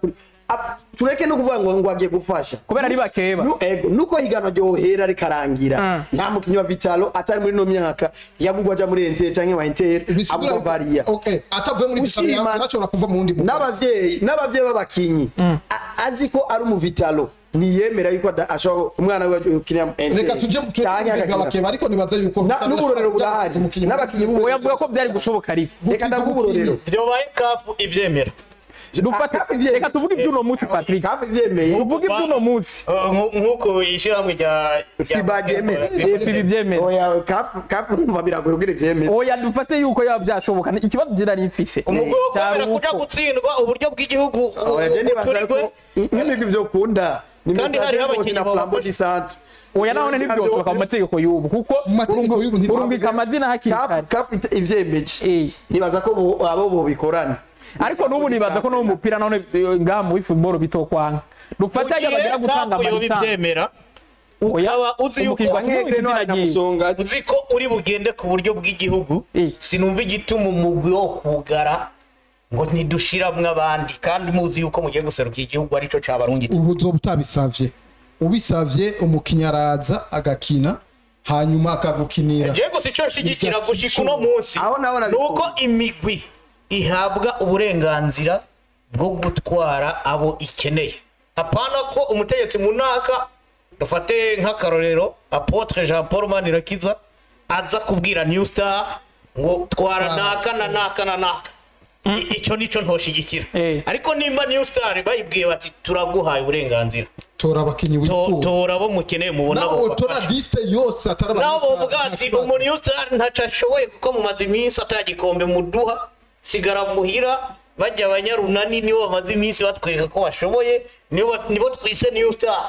Ap- tureke no kuvuga ngo ngo agiye gufasha kubera ari bakeba Nu- ego nuko higanwa ryohera rikarangira Mm. nta mukinnyi wa vitalo atari muri no myaka yagugwa aja muri ente canke wa inter bisigura agwa bariya okay atavuye muri Ushima- Vitalo yarashobora kuva mu wundi mugwi. n'abavyeyi n'abavyeyi b'abakinyi A- azi ko ari mu vitalo ntiyemera yuko ada- ashobora umwana we ukinira mu ente reka tuje canke tuje agakina. abakeba ariko nibaza yuko Na- Vitalo n'uburorero yashobora burahari umukinnyi n'abakinyi uwo yavuga ko byari gushoboka ariko reka ndavuga uburorero byobaye kafu ibyemera dufate Akafi vyemeye. reka tuvuge iby'uno munsi patrick kafi vyemeye tuvuge iby'uno munsi Uh, nku- nk'uko ishyirahamwe rya rya FIBA ryemera. Efi bibyemera oya kafi kafi numva biragoye kugira ivyemere oya dufate yuko yaba byashoboka ikibazo byari mfise umugwi wo cyari kwemera kuja uko gutsindwa uburyo bw'igihugu oya je nibaza uturigwe ko nk'imigwi vyo kunda Kandi hariho abakinyi na flambeau babafasha. du centre oya naho ntibyoshoboka mu mategeko y'ubu kuko Mu mategeko y'ubu ntibyavuze. urungika amazina hakiri kafi kare kafi ivyemeje Eh. nibaza ko bo- abo bobikorana ariko n'ubu nibaza ko no mu mupira none eh, ngaha muri football bitokwanga dufate hajya bagira gutanga kafu yoba amalisansi ibyemera Oya, ukaba uzi yuko umukinnyi wa Canke Kivu izina Grenoble na ryiwe. Musonga uzi ko uri bugende ku buryo bw'igihugu Eh. sinumva igituma umugwi wo kugara ngo ntidushiramwo abandi kandi muzi yuko mugiye guseruka igihugu arico cabarungitse ubu uzoba utabisavye ubisavye umukinnyi araza agakina hanyuma akagukinira je gusa ico nshigikira gushika uno munsi Aho naho nabikunda. nuko imigwi ihabwa uburenganzira bwo gutwara abo ikeneye apana ko umutegetsi munaka dufate nk'akarorero apotre jean paul manirakiza aza kubwira new star ngo twara naka na naka na naka I- ico nico ntoshigikira Eh. ariko nimba new star bayibwiye bati turaguhaye uburenganzira tora abakinnyi To- wifuza tora abo mukeneye mubona nawe abo utora bafasha. liste yose atari naho abanyestar, bavuga nta ati kibazo. umuntu yose ntaco ashoboye kuko mumaze iminsi atagikombe muduha sigara muhira bajya abanyarunani nibo bamaze iminsi batwereka ko bashoboye nibo ba- nibo twise new star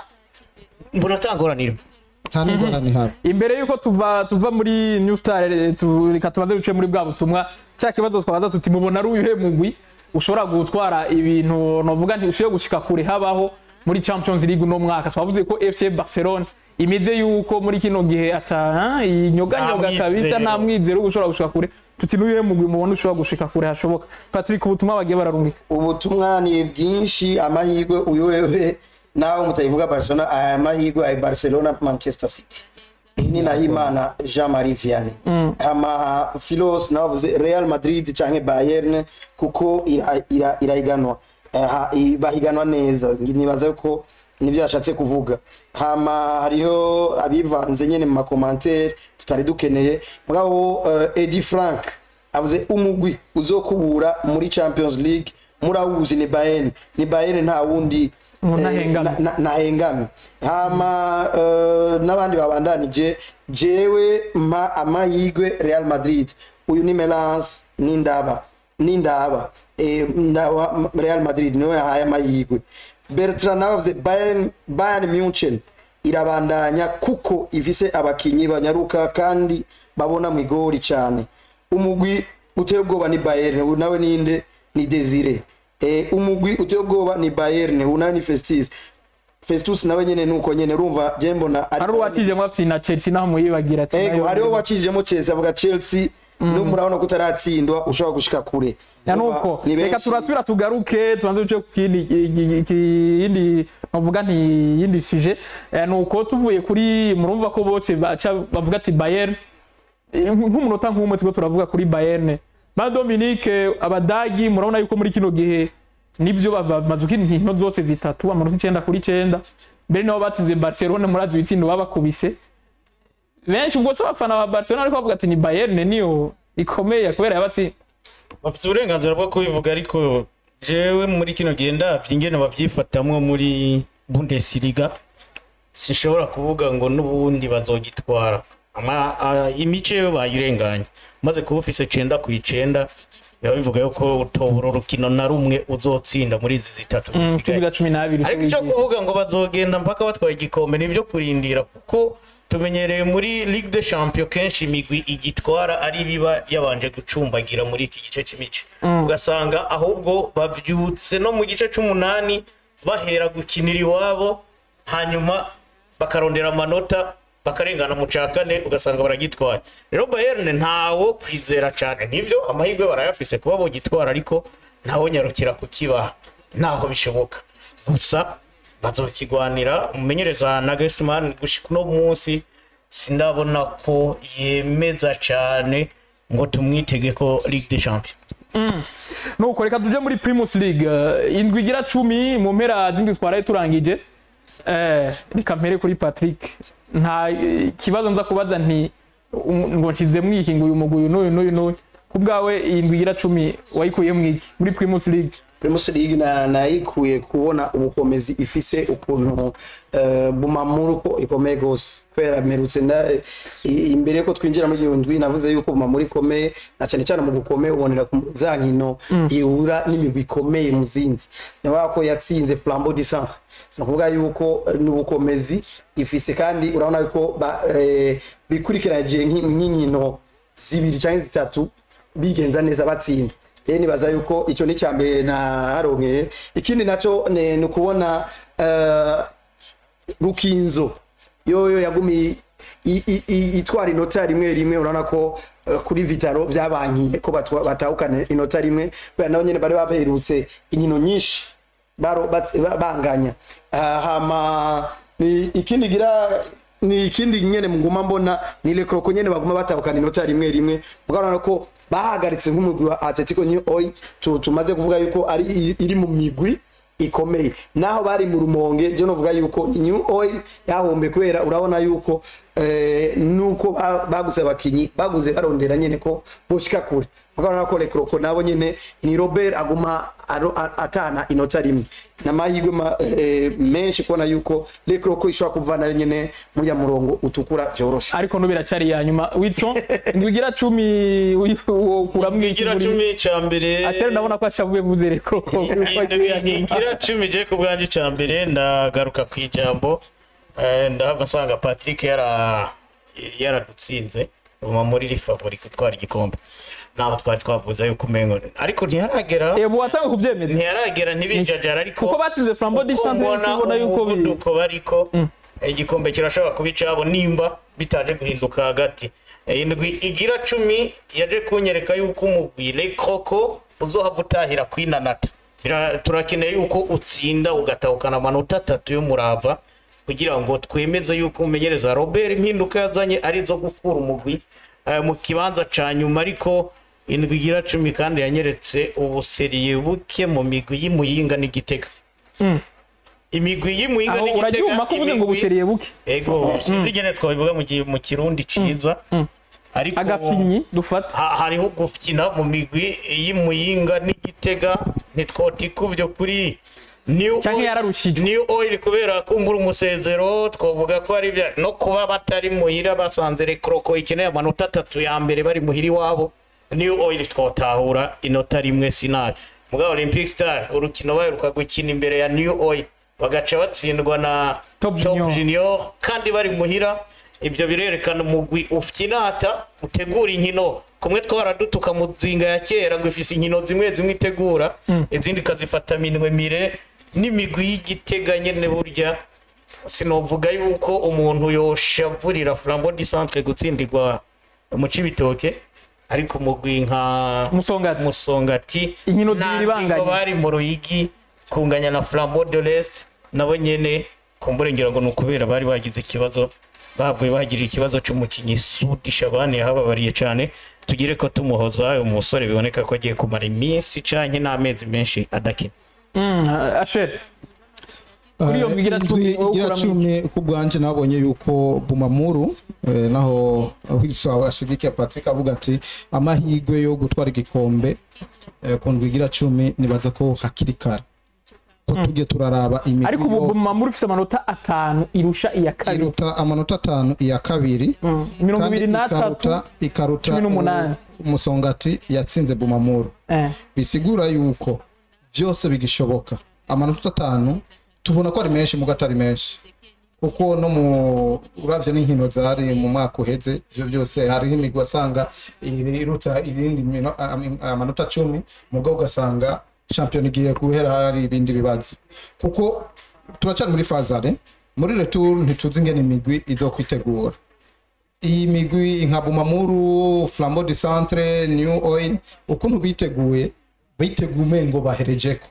mbona atangoranira nta n'ingorane ihari imbere yuko tuva tuva muri new star eh, tu- reka tubanze duce muri bwa butumwa cya kibazo twabaza tuti mubona ari uyuhe mugwi ushobora gutwara ibintu novuga nti ushoboye gushika kure habaho muri champions league uno mwaka twavuze ko fc barcelona imeze yuko muri kino gihe ata inyoganyoga Nta kabisa mwizero. nta mwizero wo gushobora gushika kure tuti n'uyuhe mugwi mubona ushobora gushika kure hashoboka patrick ubutumwa bagiye bararungika ubutumwa ni bwinshi amahirwe uyu wewe nawe mutayivuga barcelona aya mahirwe ay barcelona manchester city iyi ni nahimana jean marie vianney ama filos nabavuze real madrid canke bayern kuko ira- ira- irahiganwa Aha, i- bahiganwa neza nibaza ko nivyo yashatse kuvuga hama hariho abivanze nyene mu makomantere tutari dukeneye mugabo uh, edi frank avuze umugwi uzokubura muri champions league murawuzi ni bayern ni bayern nta wundi Umuntu eh, ahengame. na- na- nahengame hama eh, n'abandi babandanije jewe mpa amahirwe real madrid uyu ni melance n'indaba n'indaba Eh, ndaba M- real madrid niwe yahaye amahirwe bertrand nawe avuze bayern bayern munchen irabandanya kuko ifise abakinyi banyaruka kandi babona mu igori cyane umugwi uteye ubwoba ni bayern uyu nawe ninde ni desire eh, umugwi uteye ubwoba ni bayern uyu nawe ni festus festus nawe nyene nuko nyene urumva je mbona ari uwakije mwapfi na chelsea naho muyibagira ati ego nayo- hariho wakijijemo chelsea avuga chelsea no murabona ko utaratsindwa ushobora gushika kure ya Urumva, nuko ni reka benshi. turasubira tugaruke tubanze duce ku kindi ki- ki- yindi novuga nti yindi sije Eh, nuko tuvuye kuri murumva ko bose baca bavuga ati Bayern Eh, nk'umunota nk'umwe turiko turavuga kuri Bayern ba Dominique abadagi murabona yuko muri kino gihe nivyo bamaze inkino zose zitatu amanota icenda kuri icenda mbere nabo batsinze Barcelona murazi ibitsindo babakubise benshi ubwo se abafana ba Barcelona ariko bavuga ati ni Bayern niyo ikomeye kubera yabatsinze bafite uburenganzira bwo kubivuga ariko jewe muri kino gihe ndavye ingene bavyifatamwo muri bundesliga sinshobora kuvuga ngo n'ubundi bazogitwara ama a- imice yo bayirenganye maze kuba ufise cenda ku icenda biba bivuga yuko utobura urukino na rumwe uzotsinda muri izi zitatu cumi zisigaye na cumi n'abiri ariko icyo tubigiye. kuvuga ngo bazogenda mpaka batwaye igikombe nibyo kurindira kuko tumenyereye muri ligue de champion kenshi imigwi igitwara ari biba yabanje gucumbagira muri iki gice cy'imice ugasanga ahubwo bavyutse no mu gice c'umunani bahera gukinira iwabo hanyuma bakarondera amanota bakarengana mu ca kane ugasanga baragitwaye rero bayern ntawo kwizera cane nivyo amahirwe barayafise kuba bogitwara ariko ntawo nyarukira kukibaha ntaho bishoboka gusa bazokigwanira umumenyereza Nagelsmann gushika uno munsi sindabona ko yemeza cyane ngo tumwitege ko Ligue des Champions nuko reka tuje muri primus league Eh, indwi igira cumi mu mpera z'indwi twaraye turangije Eh, reka mpere kuri patrick nta eh, kibazo nza kubaza nti um, ngo nshize mwiki ngo uyu mugwi uyu n'uyu n'uyu n'uyu ku bwawe iyi ndwi igira cumi wayikuye mwiki muri primus league Primus League na nayikuye kubona ubukomezi ifise ukuntu uh, Bumamuru ko ikomeye gose kubera mperutse nda i- imbere ko twinjira muri iyo ndwi navuze yuko Bumamuru ikomeye na cyane cyane mu gukomeye ubonera ku za nkino ihura n'imigwi ikomeye mu zindi navuga ko yatsinze Flambeau du Centre ni ukuvuga yuko eh, ni ubukomezi ifise kandi urabona yuko ba- eh, bikurikiranyije nk'i- nk'inkino zibiri cyangwa zitatu bigenza neza batsinda rero nibaza yuko icyo ni mbere naharonkeye ikindi nacyo ni ni ukubona eh, rukinzo yoyo yagumi i- i- i- itwara inota rimwe rimwe urabona ko eh, kuri vitaro byabankiye ko batwa- batahukana inota rimwe kubera nabo nyine bari baberutse inkino nyinshi baro- bat- ba- banganya Ah, hama ni ikindi gira ni ikindi nyene muguma mbona ni Le Croco nyene baguma batahukana inota rimwe rimwe mugabana ko bahagaritse nk'umugwi wa Atletico New Oil tu- tumaze kuvuga yuko ari i- iri mu migwi ikomeye naho bari mu rumonge je novuga yuko New Oil yahombe kubera urabona yuko eh, nuko ba- baguze abakinyi baguze barondera nyene ko boshika kure mugabana ko Le Croco nabo nyene ni Robert aguma aro- a- atana inota rimwe n'amahirwe ma- eh, menshi kubona yuko Le Croco ishobora kuvanayo nyene muri ya murongo utukura vyoroshe ariko no biracari ya nyuma witso indwi igira cumi ukuramwo iki igira muri cumi ca mbere ashere ndabona ko ashavuye vuze reko Indwi igira cumi je ku bwanje ca mbere ndagaruka ku ijambo eh, ndahava nsanga Patrick yara yaradutsinze ubu muri iri favori gutwara igikombe naho twari twavuze yuko umengo ariko ntiyaragera ebu watanga kuvyemeza ntiyaragera ntibijajara ariko kuko batsinze flambo di uko centre mbona ubona yuko bi umuvuduko bariko igikombe kirashobora kuba icabo nimba bitaje guhinduka hagati Eh, indwi igira cumi yaje kunyereka yuko umugwi Le Croco uzohava utahira kwinanata Bira- turakeneye yuko utsinda ugatahukana amanota atatu y'umurava kugira ngo twemeze yuko umenyereza Robert impinduka yazanye arizo gukura umugwi eh, mu kibanza ca nyuma ariko indwi igira cumi kandi yanyeretse ubuseriye buke mu migwi y'imuyinga n'igitega imigwi y'imuyinga aho n'igitega uraryuma ko uvuze ngo imigwi- buseriye buke ego sinzi ingene twabivuga mu gi- mu kirundi ciza ariko agafinyi dufata ha- hariho gufyina mu migwi y'imuyinga n'igitega ntitwotikuvyo kuri New Canke Oil- yararushijwe. New Oil kubera kumbura umusezero twavuga ko ari bya no kuba batari muhira basanze Le Croco ikeneye amanota atatu ya mbere bari muhira iwabo New Oil twotahura inota rimwe sinari mugabo Olympic Star urukino baheruka gukina imbere ya New Oil bagaca batsindwa na Top Junior. Junior kandi bari muhira ibyo birerekana umugwi ufinata utegura inkino kumwe twaradutuka mu nzinga ya kera ngo ifise inkino zimwe zimwe itegura izindi ikazifata minwe mire n'imigwi y'igitega nyene burya sinovuga yuko umuntu yoshavurira flambo di centre gutsindirwa mu cibitoke ariko umugwi nka Musongati. musongati Inkino nta zibiri banganye. ngingo bari mu ruyigi kunganya na flambo de l'est nabo nyene kumbure ngira ngo ni ukubera bari bagize ikibazo bavuye bahagirira ikibazo cy'umukinnyi sudi shabani yahababariye cyane tugire ko tumuhoza uyu musore biboneka ko agiye kumara iminsi canke n'amezi menshi adakina Mm, ashere Kuri iyo Eh, igira indwi cumi, wowe igira ukuramo cumi ku bwanje nabonye yuko bumamuru eh, naho wilson ashigikiye patrick avuga ati amahirwe yo gutwara igikombe eh, ku ndwi igira cumi nibaza ko hakiri kare ko tujye turaraba imigwi ariko ubu yose mamuri ufise amanota atanu irusha iya kabiri iruta amanota atanu iya kabiri Mm, mirongo kandi ibiri n'atatu ikaruta ikaruta cumi n'umunani. umusongati yatsinze bumamuru Eh, bisigura yuko byose bigishoboka amanota atanu tubona ko ari menshi mugo atari menshi kuko no mu uravye n'inkino zari mu mwaka uheze ivyo byose hariho imigwi wasanga iri- iruta irindi mino- am- amanota cumi mugo ugasanga shampiyona igiye guhera hari ibindi bibazo kuko turacari muri fazare muri retour ntituzi ingene imigwi izokwitegura iyi migwi nka bumamuru flambo de centre new oil ukuntu biteguye biteguye umengo baherejeko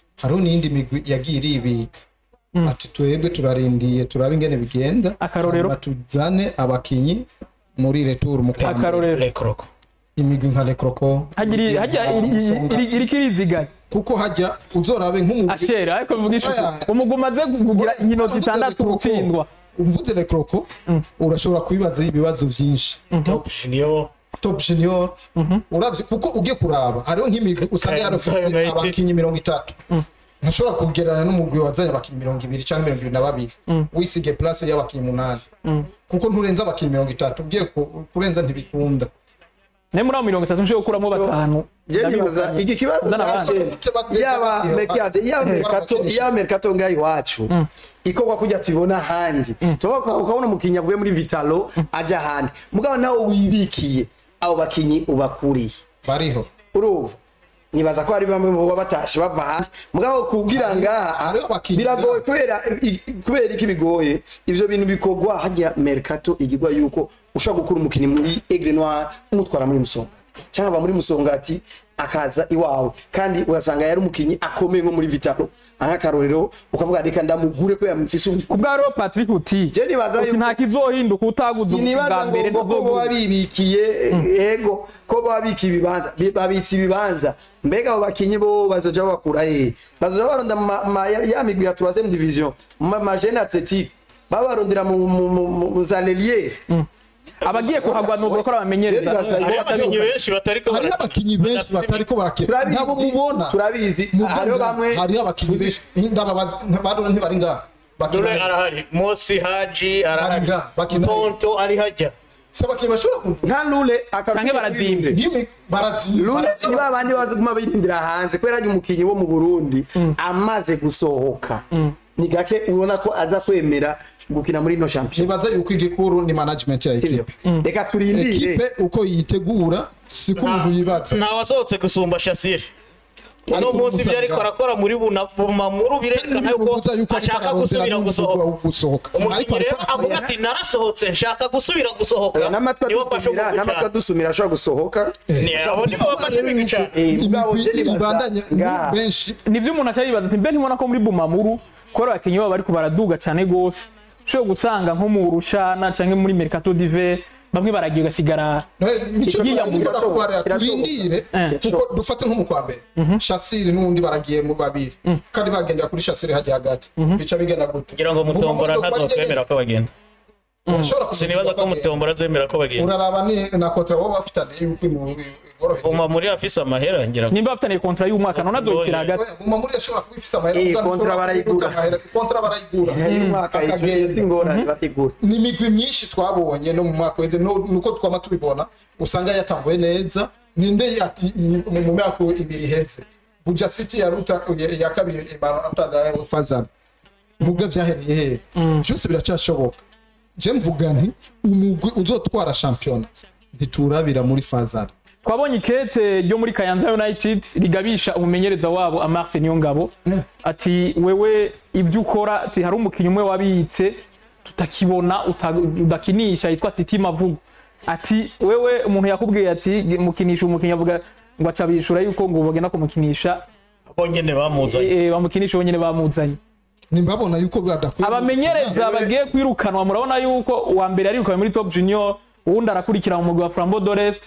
hariho n'iyindi migwi yagiye iribika ati twebwe turarindiye turabe ingene bigenda Akarorero? hanyuma tuzane abakinyi muri retour mu kwa mbere. akarorero rekoroko imigwi nka lekroko hajya hajya iriko irizigana kuko hajya uzorabe nk'umugwi ashera ariko bivuga ishuku Aya. umugwi umaze kugira inkino zitandatu gutsindwa umvuze lekroko urashobora kubibaza ibibazo byinshi top junior top junior uravye kuko ugiye kuraba hariho nk'imigwi usanga Kayanza yarafise United. abakinyi mirongo itatu ntushobora kugereranya n'umugwi wazanye abakinyi mirongo ibiri cyangwa mirongo ibiri na babiri wisige place y'abakinyi umunani kuko nturenza abakinyi mirongo itatu ugiye ku- kurenza ntibikunda naye muri abo mirongo itatu nshobora gukuramo batanu Je nibaza iki kibazo Uzana abandi. cyaje yaba mercato yaba mercato yaba mercato ngaho iwacu ikorwa kujya tubibona ahandi tuba ukabona umukinnyi avuye muri vitalo ajya ahandi mugabo nawe wibikiye abo bakinnyi ubakuriye bariho urumva nibaza ko hari bamwe mu baba batashe bava hanze mugabo kubwira ngaha hariho abakinnyi biragoye kubera i- kubera iki bigoye ivyo bintu bikorwa hajya mercato igirwa yuko ushobora gukura umukinnyi muri Aigle Noir umutwara muri Musongati cyangwa aba muri Musongati akaza iwawe kandi ugasanga yari umukinnyi akomeye nko muri Vitalo nk'akarorero ukavuga reka ndamugure ko yamufise ubu ku bwa rero patrick uti Je nibaza uti yuko- nta kizohinduka utaguze ubwa sinibaza mbere ngo ngo ko ntazogura babibikiye ego ko babika ibibanza bi- babitse ibibanza mbega abo bakinyi bo bazoja bakura hehe bazoja baronda mu ma- ma- ya ya migwi ya 3 division mu ma- ma jeune athletique babarondera mu mu- mu mu za lelier abagiye kuhagwa ni ugukora bamenyereza Hariho abakinnyi benshi batariko hariho abakinyi benshi batariko barakina Turabizi, nabo mubona turabizi Mugabo hariho bamwe hariho abakinyi benshi ndababaza badora ntibari ngaha dore bakina arahari mosi haji arahari Bariga, bakina- tonto ari hajya se abakinyi bashobora kuvuga nka lule Canke barazimvye. nk'imi barazimba lule ni babandi bazi kuma birindira hanze kubera ari umukinyi wo mu Burundi amaze gusohoka ni gake ubona ko aza kwemera gukina muri ino champion nibaza yuko igikuru ni management ya Sivyo? ekipe reka turindire ekipe uko yitegura siko umuntu yibaza nta wasohotse gusumba shasire uno Ariko munsi ibyo Musa ariko Bwa- arakora muri bunamuru birerekana yuko Bivuze yuko ariko ashaka ararondera gusubira n'umugwi gusohoka wo gusohoka umukinnyi Ariko rero ariko avuga ati narasohotse nshaka gusubira gusohoka n'amatwi niwo mfashe adusumira umugu n'amatwi cyane adusumira ashobora gusohoka Ni- abo nibo bafashe umugu cyane Eh, mugabo imigwi je nibaza ibandanye ngaha. benshi nivyo umuntu aca yibaza ati mbe ntibona ko muri bumamuru kubera abakinnyi babo bariko baraduga cyane gose ushobora gusanga nko mu rushana canke muri mercato diver bamwe baragiye ugasigara mico Ikigiye mu turarwara Birashoboka. turindire Eh. kuko dufate nko mu kwa mbere shasiri n'undi baragiye mu babiri kandi bagendera kuri shasiri hajya hagati bica bigenda gute kugira ngo mutombora Mu mamodoka ntazokwemera ko bagenda urashobora kuvuga sinibaza ko bagenda. mutombora azemera ko bagenda uraraba ni na kontra baba bafitanye yuko iboroheye uma muri afise amahera ngira ngo nimba bafitaniye kontra y'umwaka none azokira hagati muma muri ashobora kuba ifise amahera Eh, kuko kontra ntushobora barayigura. kuguza amahera. kontra barayigura uyu mwaka Akagenda. si ingorane bategura ni imigwi myinshi twabonye no mu mwaka weze no- nuko twama tubibona usanga yatambuye neza ninde yati- mu mu myaka ibiri iheze buja city yaruta ya- ya kabiri imanota ya fazana mubwo vyahereye hehe byose biracyashoboka je mvuga nti umugwi uzotwara shampiyona ntiturabira muri fazana twabonye ikete ryo muri kayanza united rigabisha umumenyereza wabo amarse niyo ngabo ati wewe ibyo ukora ati hari umukinnyi umwe wabitse tutakibona uta- udakinisha yitwa titi mavugo ati wewe umuntu yakubwiye ati mukinisha umukinnyi avuga ngo aca bishura yuko ngo bagenda kumukinisha bonyene bamuzanye eh, eh, bamukinisha bonyine bamuzanye nimbabona yuko badakwiye abamenyereza bagiye kwirukanwa murabona yuko uwa mbere arirukanwe muri top junior uwundi arakurikira mu mugwi wa flambo dorest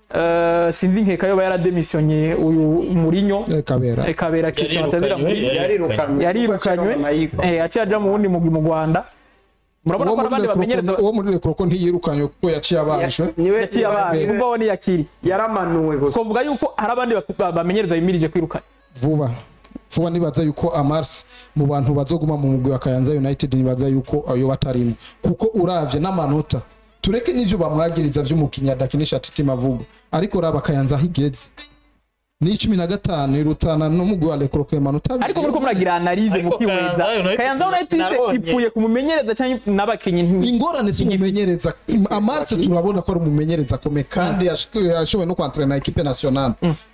uh, sinzi nkeka yoba yarademisiyonye uyu murinyo Eh, kabera eh, kabera christian atazira muri yarirukanywe yarirukanywe eh, aciye aja mu wundi mugwi mu rwanda murabona uwo ko muri n'abandi Rekroko- bamenyereza uwo muri rekoroko ntiyirukanywe kuko yaciye abajwe yaciye abandi ubwo bo niyakiri yaramanuwe gusa twavuga yuko hari abandi bak- bamenyereza bimirije kwirukana vuba vuba nibaza yuko amars mu bantu bazoguma mu mugwi wa kayanza united nibaza yuko ayo batarimo kuko uravye n'amanota tureke n'ivyo bamwagiriza vy'umukinnyi adakinisha titi mavugo ariko raba kayanza aho igeze ni cumi na gatanu irutana n'umugwi wa lekoroko amanota abiri. ariko muriko muragira analize Ariko mukiweza Kayanza United kayanza united nabonye. ipfuye ku mumenyereza cyangwa n'abakinnyi nti- ingorane si umumenyereza amarse turabona ko ari umumenyereza akomeye kandi yash- yashoboye no kwantrena ekipe nationale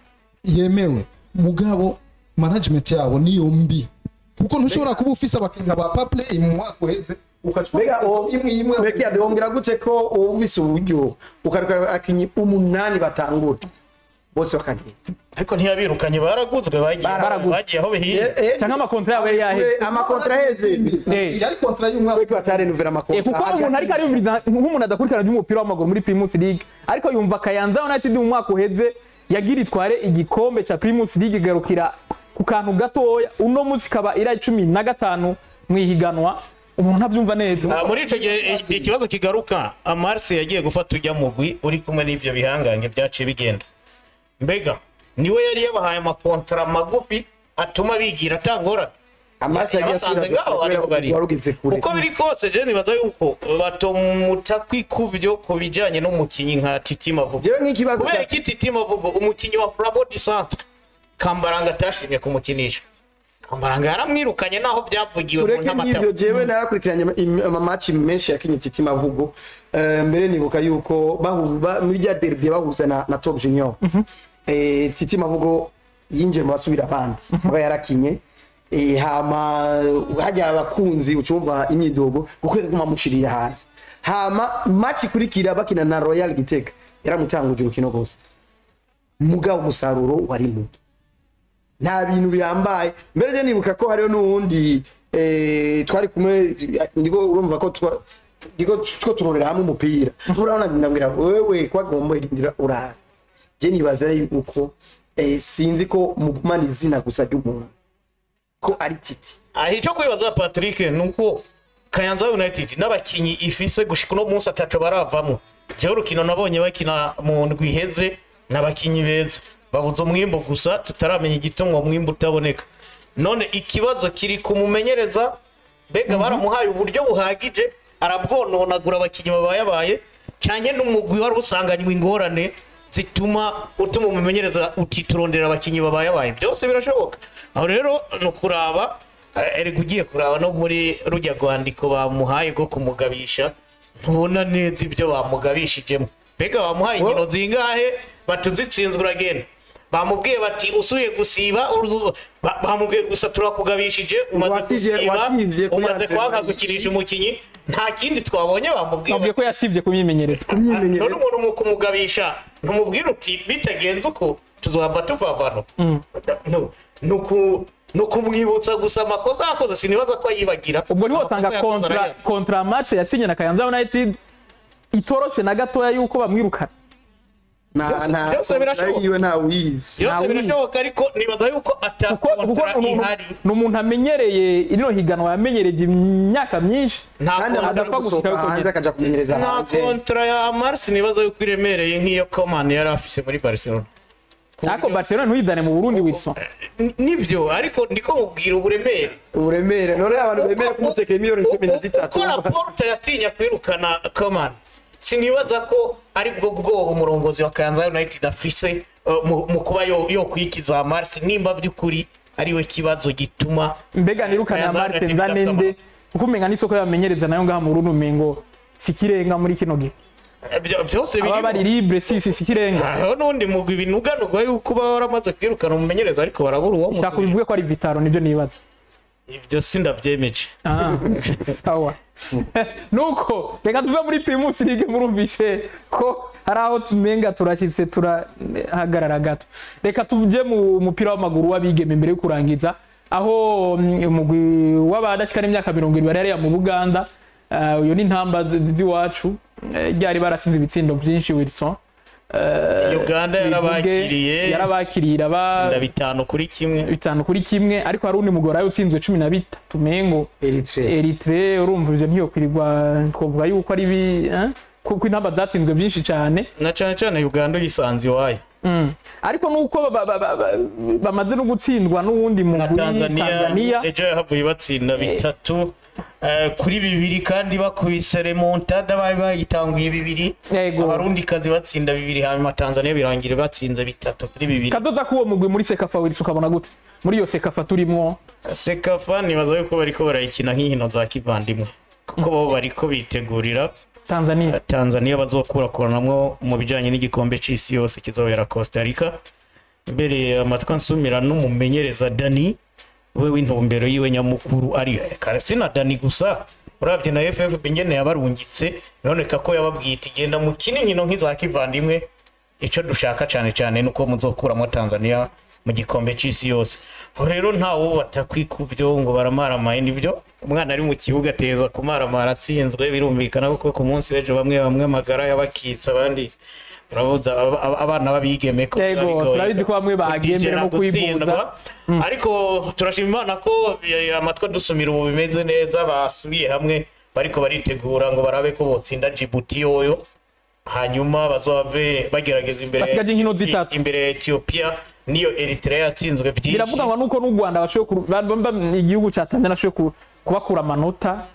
yemewe mugabo management yabo niyo mbi kuko ntushobora kuba ufise abakinnyi ba paplay mu mwaka uheze mbega uwo imwe imwe mbega yadongera gute ko uba ufise uburyo ukaruka abakinyi umunani batangura bose bakagenda ariko ntiyabirukanye baraguzwe bagiye Baraguzwe. bagiye aho bihiye Eh, eh, cyangwa amakontra yabo yari yaheze we, amakontra aheze Eh. yari kontra y'umwaka ariko batarenuvera Eh, amakontra kuko umuntu ariko ariyumviriza nk'umuntu adakurikirana by'umupira w'amaguru muri Primus League ariko yumva Kayanza United mu mwaka uheze yagira itware igikombe ca Primus League igarukira ku kantu gatoya uno munsi ikaba ira cumi na gatanu mu ihiganwa umuntu ntabyumva neza Ah, muri icyo gihe eh, ikibazo kigaruka amarse yagiye gufata ujya mugwi uri kumwe n'ibyo bihangange byaciye bigenda mbega niwe yari yabahaye amakontara magufi atuma bigira atangora amaraso yagiye yabasanze asubira ngaho ariho bari warugeze kure uko biri kose je nibaza yuko batomuta kwikuvyo ku bijanye n'umukinyi nka Titi Mavugo jewe nk'ikibazo kubera cya iki Titi Mavugo umukinyi wa Flambeau du Centre Kambaranga atashimye kumukinisha Kambaranga yaramwirukanye naho byavugiwe mu tureke n'ibyo ntamatama jewe narakurikiranye ama- im- amamaci menshi yakinye titi mavugo Eh, mbere nibuka yuko bahu- ba- muri rya derby bahuza na, na top junior Eh, titi mavugo yinjiye mu basubira abandi aba yarakinye Eh, hama hajya abakunzi ucumva imyidogo kuko yaguma mushiriye hanze hama match ikurikira bakina na royal gitega yaramutanguje urukino rwose mugabo umusaruro wari muke nta bintu bihambaye mbere je nibuka ko hariho n'uwundi eh, twari kumwe ndiko urumva ko twa- ndiko two turorera hamwe umupira urabona ndambwira wewe kwagomba irindira urara je nibaza yuko eh, sinzi ko mugumana izina gusa ry'umuntu ko ari titi aha icyo kwibaza Patrick nuko Kayanza United n'abakinyi ifise gushika uno munsi ataco baravamo jewe urukino nabonye bakina mu ndwi iheze n'abakinyi beza babuze umwimbo gusa tutaramenya igituma uwo mwimbo utaboneka none ikibazo kiri kumumenyereza mbega baramuhaye uburyo buhagije arabwononagura abakinyi babayabaye canke n'umugwi wari usanganywe ingorane zituma utuma umumenyereza uti turondera abakinyi babayabaye byose birashoboka aho rero ni ukuraba eh, erega ugiye kuraba no muri rujya rwandiko bamuhaye rwo kumugabisha ntubona neza ibyo bamugabishijemo mbega bamuhaye inkino zingahe batuzitsinzwe uragenda bamubwiye bati usuye gusiba uruzu- ba- bamubwiye gusa turakugabishije umaze Watije- gusiba wativye kuri umaze antrenema. kwanga gukinisha umukinyi nta kindi twabonye bamubwiye babwiye ko yasibye kumyimenyereza none imyimenyerezo umuntu mu kumugabisha ntumubwira uti bitagenze uko tuzava tuvavano No, ni uku- ni ukumwibutsa gusa amakosa yakoze sinibaza ko yibagira ubwo niho Amakosa usanga yakoze kontra arayazi. kontra match yasinye na Kayanza United itoroshe na gatoya yuko bamwirukana nta Byose- nta byose birashoboka. yiwe nta wizi byose birashoboka ariko nibaza yuko kuko kuko atakontra ni umuntu- ihari ni umuntu amenyereye ino higanwa yamenyereje imyaka myinshi nta kandi kontra adapfa gusohoka gushika hanze akaja kumenyereza nta hanze kontra ya Mars nibaza yuko iremereye nk'iyo Coman yari afise muri Barcelona Ku ariko buryo- Barcelona ntuyizane mu Burundi Wilson N- nibyo ariko ndiko mubwira uburemere uburemere none abantu bemera kumutekera miliyoni cumi na zitatu uko Laporte yatinya kwirukana Coman sinibaza ko ari bwo bwoba umurongozi wa Kayanza United afise uh, mu mu kuba yo yo kwikiza Mars nimba by'ukuri ariwe kibazo gituma mbega nirukana Kayanza Marse United nzane idafite nde kuko umenga n'isoko yamenyereza nayo ngaha mu Burundi umengo sikirenga muri kino gihe Eh, byo- byose aba bari biri libre si si sikirenga aho n'undi mugwi ibinuganurwa yuko uba waramaze kwirukana umumenyereza ariko barabura uwo shaka musubira. ubivuge ko ari Vitaro nibyo nibaza ibyo sindabyemeje Ah, sawa nuko reka tuve muri primus league murumvise ko hari aho tumenga turashyitse turahagarara gato reka tujye mu mupira w'amaguru w'abigeme mbere yo kurangiza aho mm, umugwi w'abadashyikana imyaka mirongo irindwi bari hariya mu buganda Ah, uyu ni intamba z'iwacu Eh, ryari baratsinze ibitsindo byinshi wilson Eh, Uganda tubivuge, yarabakiriye. yarabakiriye iraba Tsinda bitanu kuri kimwe bitanu kuri kimwe ariko hari undi mugore wari utsinzwe cumi na bitatu mengo Eritrea Eritre urumva ivyo ntiyokwirirwa twovuga yuko ari bi eh? kuko intamba zatsinzwe byinshi cyane na cyane cyane Uganda uyisanze iwayo mm. ariko nuko ba- ba- ba- ba- bamaze no gutsindwa n'uwundi na mugwi Tanzania, Tanzania ejo yahavuye batsinda bitatu eh, kuri bibiri kandi bakubise remontada bari bayitanguye bibiri Yego. abarundi kazi batsinda bibiri hanyuma Tanzania birangira batsinze bitatu kuri bibiri kadoza k'uwo mugwi muri sekafa wirisi ukabona gute muri iyo sekafa turimwo sekafa nibaza yuko bariko barayikina nk'inkino za kivandimwe kuko bo bariko bitegurira Tanzania Tanzania bazokurakuranamwo mu bijanye n'igikombe c'isi yose kizobera Costa Rica mbere amatwi nsumira n'umumenyereza Dani we w'intumbero yiwe nyamukuru ari karasina Dani gusa urabye na FFP ingene yabarungitse biboneka ko yababwiye iti genda mukine inkino nk'iza kivandimwe icyo dushaka cyane cyane ni uko muzokuramo tanzania mu gikombe cy'isi yose aho rero ntawo batakwikuvyo ngo baramaramaye nibyo umwana ari mu kibuga ateza kumaramara atsinzwe birumvikana kuko ku munsi w'ejo bamwe bamwe amagara yabakitse abandi urabuza aba- aba- abana babigeme ko Yego, biba bigoye turabizi ko bamwe bagendera mu gutsindwa. kwivuza. ariko turashima imana ko eh, amatwi adusumira ubu bimeze neza basubiye hamwe bariko baritegura ngo barabe ko botsinda jibuti yoyo hanyuma bazove bagerageza imbere Basigaje inkino zitatu. imbere ya etiyopiya niyo eritrea yatsinzwe byinshi biravuga ngo nuko n'u rwanda bashoboye kuru- ba- ba- ba- igihugu cya tanzania bashoboye ku- kubakura amanota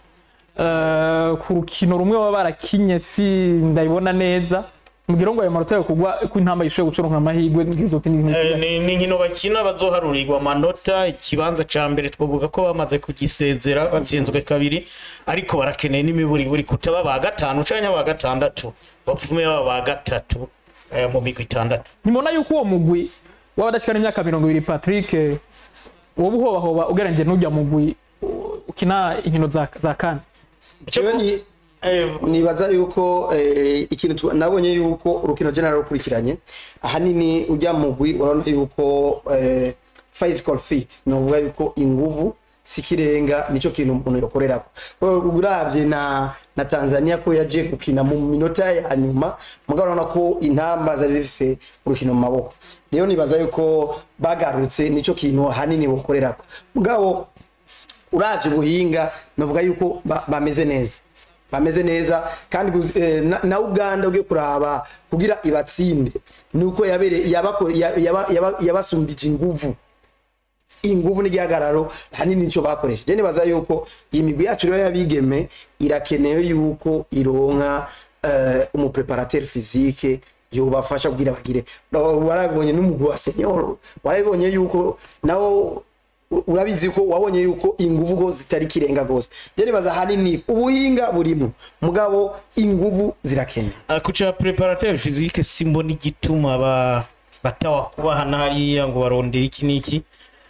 eh, ku rukino rumwe baba barakinye si ndabibona neza mbwira ngo ayo manota yo kugwa ko intamba ishoboye gucoronka amahirwe nk'izo tindi nkino Eh, zisigaye. ni ni inkino bakina bazoharurirwa amanota ikibanza ca mbere twavuga ko bamaze kugisezera batsinzwe kabiri ariko barakeneye n'imiburiburi kutaba ba gatanu canke ba gatandatu bapfume baba ba gatatu eh, mu migwi itandatu ntimubona yuko uwo mugwi w'abadashikana imyaka mirongo ibiri patrick eh, woba uhobahoba ugereranyije n'ujya mugwi uh, ukina inkino za, za kane Jewe ni Eh, nibaza yuko eh, ikintu tu- nabonye yuko urukino general rukurikiranye ahanini ujya mu gwi urabona yuko eh, physical fit novuga yuko inguvu sikirenga nico kintu umuntu yokorerako uravye na na Tanzania ko yaje gukina mu minota ya nyuma mugabo urabona ko intamba zari zifise urukino mu maboko rero nibaza yuko bagarutse nico kintu ahanini bokorerako mugabo uravye ubuhinga navuga yuko ba- bameze neza bameze neza kandi gu- eh, na- na uganda ugiye kuraba kugira ibatsinde nuko yabere yabako- ya- yaba- yaba- yabasumbije inguvu inguvu n'igihagararo hanini nico bakoresha je nibaza yuko iyi migwi yacu rero y'abigeme irakenewe yuko ironka eh, umupreparateur physique yobafasha kugira bagire warabonye n'umugwi wa senior warabonye yuko nawo u- urabizi ko wabonye yuko inguvu go zitari kirenga gose je nibaza hanini ubuhinga burimo mugabo inguvu zirakenewe ah, ku ca preparateur physique simbona igituma ba batawa kubahana hariya ngo barondere iki n'iki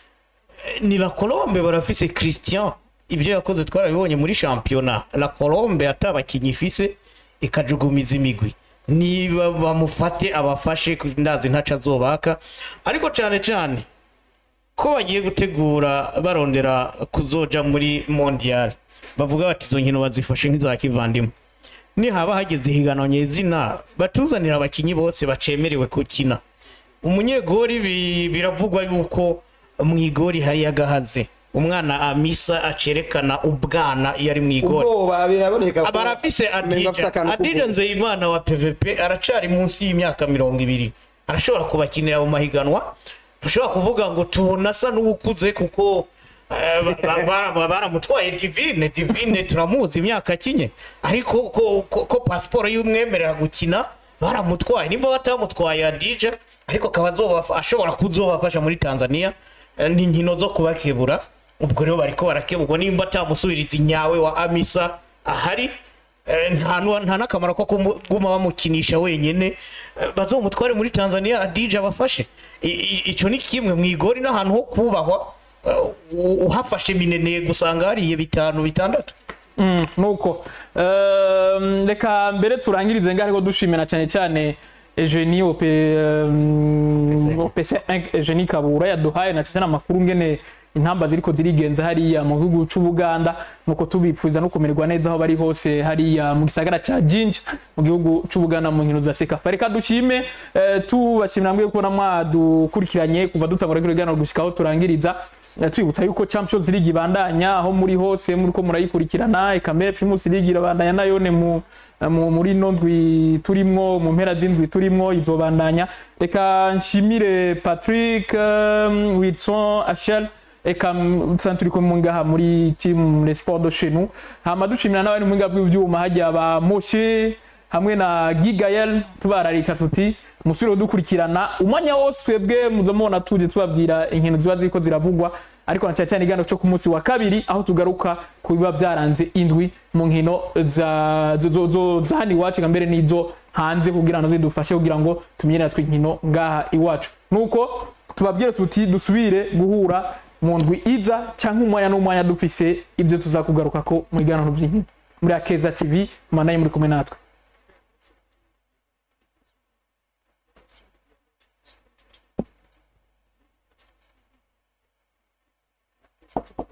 Eh, ni la colombe barafise christian ibyo yakoze twarabibonye muri shampiyona la colombe atabakinyi ifise ikajugumiza imigwi niba bamufate abafashe ndazi ntaco azobaka ariko cane cane ko bagiye gutegura barondera kuzoja muri mondial bavuga bati izo nkino bazifashe nk'iza kivandimwe nihaba hageze ihiganwa nyezina batuzanira abakinyi bose bacemerewe gukina umunyegori bi- biravugwa yuko mu igori hari agahaze umwana amisa acerekana ubwana iyo ari mu igori ubwoba biraboneka ko barafise umenga afise adija akantu adija k'ubwoba. nzeyimana wa pvp aracari munsi y'imyaka mirongo ibiri arashobora kubakinira mu mahiganwa ntushobora kuvuga ngo tubona asa n'uwukuze kuko eh, ba- ba- ba- baramutwaye divine divine turamuzi imyaka akinye ariko ko, ko, ko pasiporo y'umwemerera gukina baramutwaye nimba batamutwaye adija ariko akaba azobafa- ashobora kuzobafasha muri tanzania eh, ni inkino zo kubakebura ubwo rero bariko barakeburwa nimba atamusubiriza inyawe wa amisa ahari eh, nta nu- nta n'akamaro ko kuguma bamukinisha wenyene eh, bazomutware muri tanzania adija abafashe I- i- ico ni kimwe mu igori n'ahantu ho kubahwa eh, u- uhafashe mineneye gusanga hariye bitanu bitandatu Mm, nuko Ehm, reka mbere turangirize ngaho ariko dushimira cyane cyane Eugenie OP ehm, OPC1 Eugenie Kabura yaduhaye na cyane amakuru ngene intamba ziriko zirigenza hariya mu gihugu c'Ubuganda nuko tubipfuza no kumererwa neza aho bari hose hariya mu gisagara ca Jinja mu gihugu c'Ubuganda mu nkino za Sekafa reka dushime eh, tubashimira mwebwe kubona mwadukurikiranye kuva dutangura kuri gano gushikaho turangiriza Eh, twibutsa yuko Champions League ibandanya aho muri hose muri ko murayikurikirana eka mbere Primus League irabandanya nayo ne mu, mu muri no ndwi turimwo mu mpera z'indwi turimwo izobandanya reka nshimire Patrick um, Wilson Achel eka tusanzwe turi kumwe ngaha muri team Les Sports de chez nous hama dushimira n'abandi mu ngabwe bw'ivyuma hajya ba Moshe hamwe na Gigael tubararika tuti musubire dukurikirana umwanya wose twebwe muza mubona tuje tubabwira inkino ziba ziriko ziravugwa ariko na cyane cyane ikiganiro cyo ku munsi wa kabiri aho tugaruka ku biba byaranze indwi mu nkino za zo- zo- zo- za hano iwacu eka mbere n'izo hanze kugira ngo zidufashe kugira ngo tumenye natwe inkino ngaha iwacu nuko tubabwire tuti dusubire guhura mu ndwi iza cyangwa umwanya n'umwanya dufise ibyo tuzakugaruka ko mu biganiro by'inkino muri akeza tv manaye muri kumwe natwe gute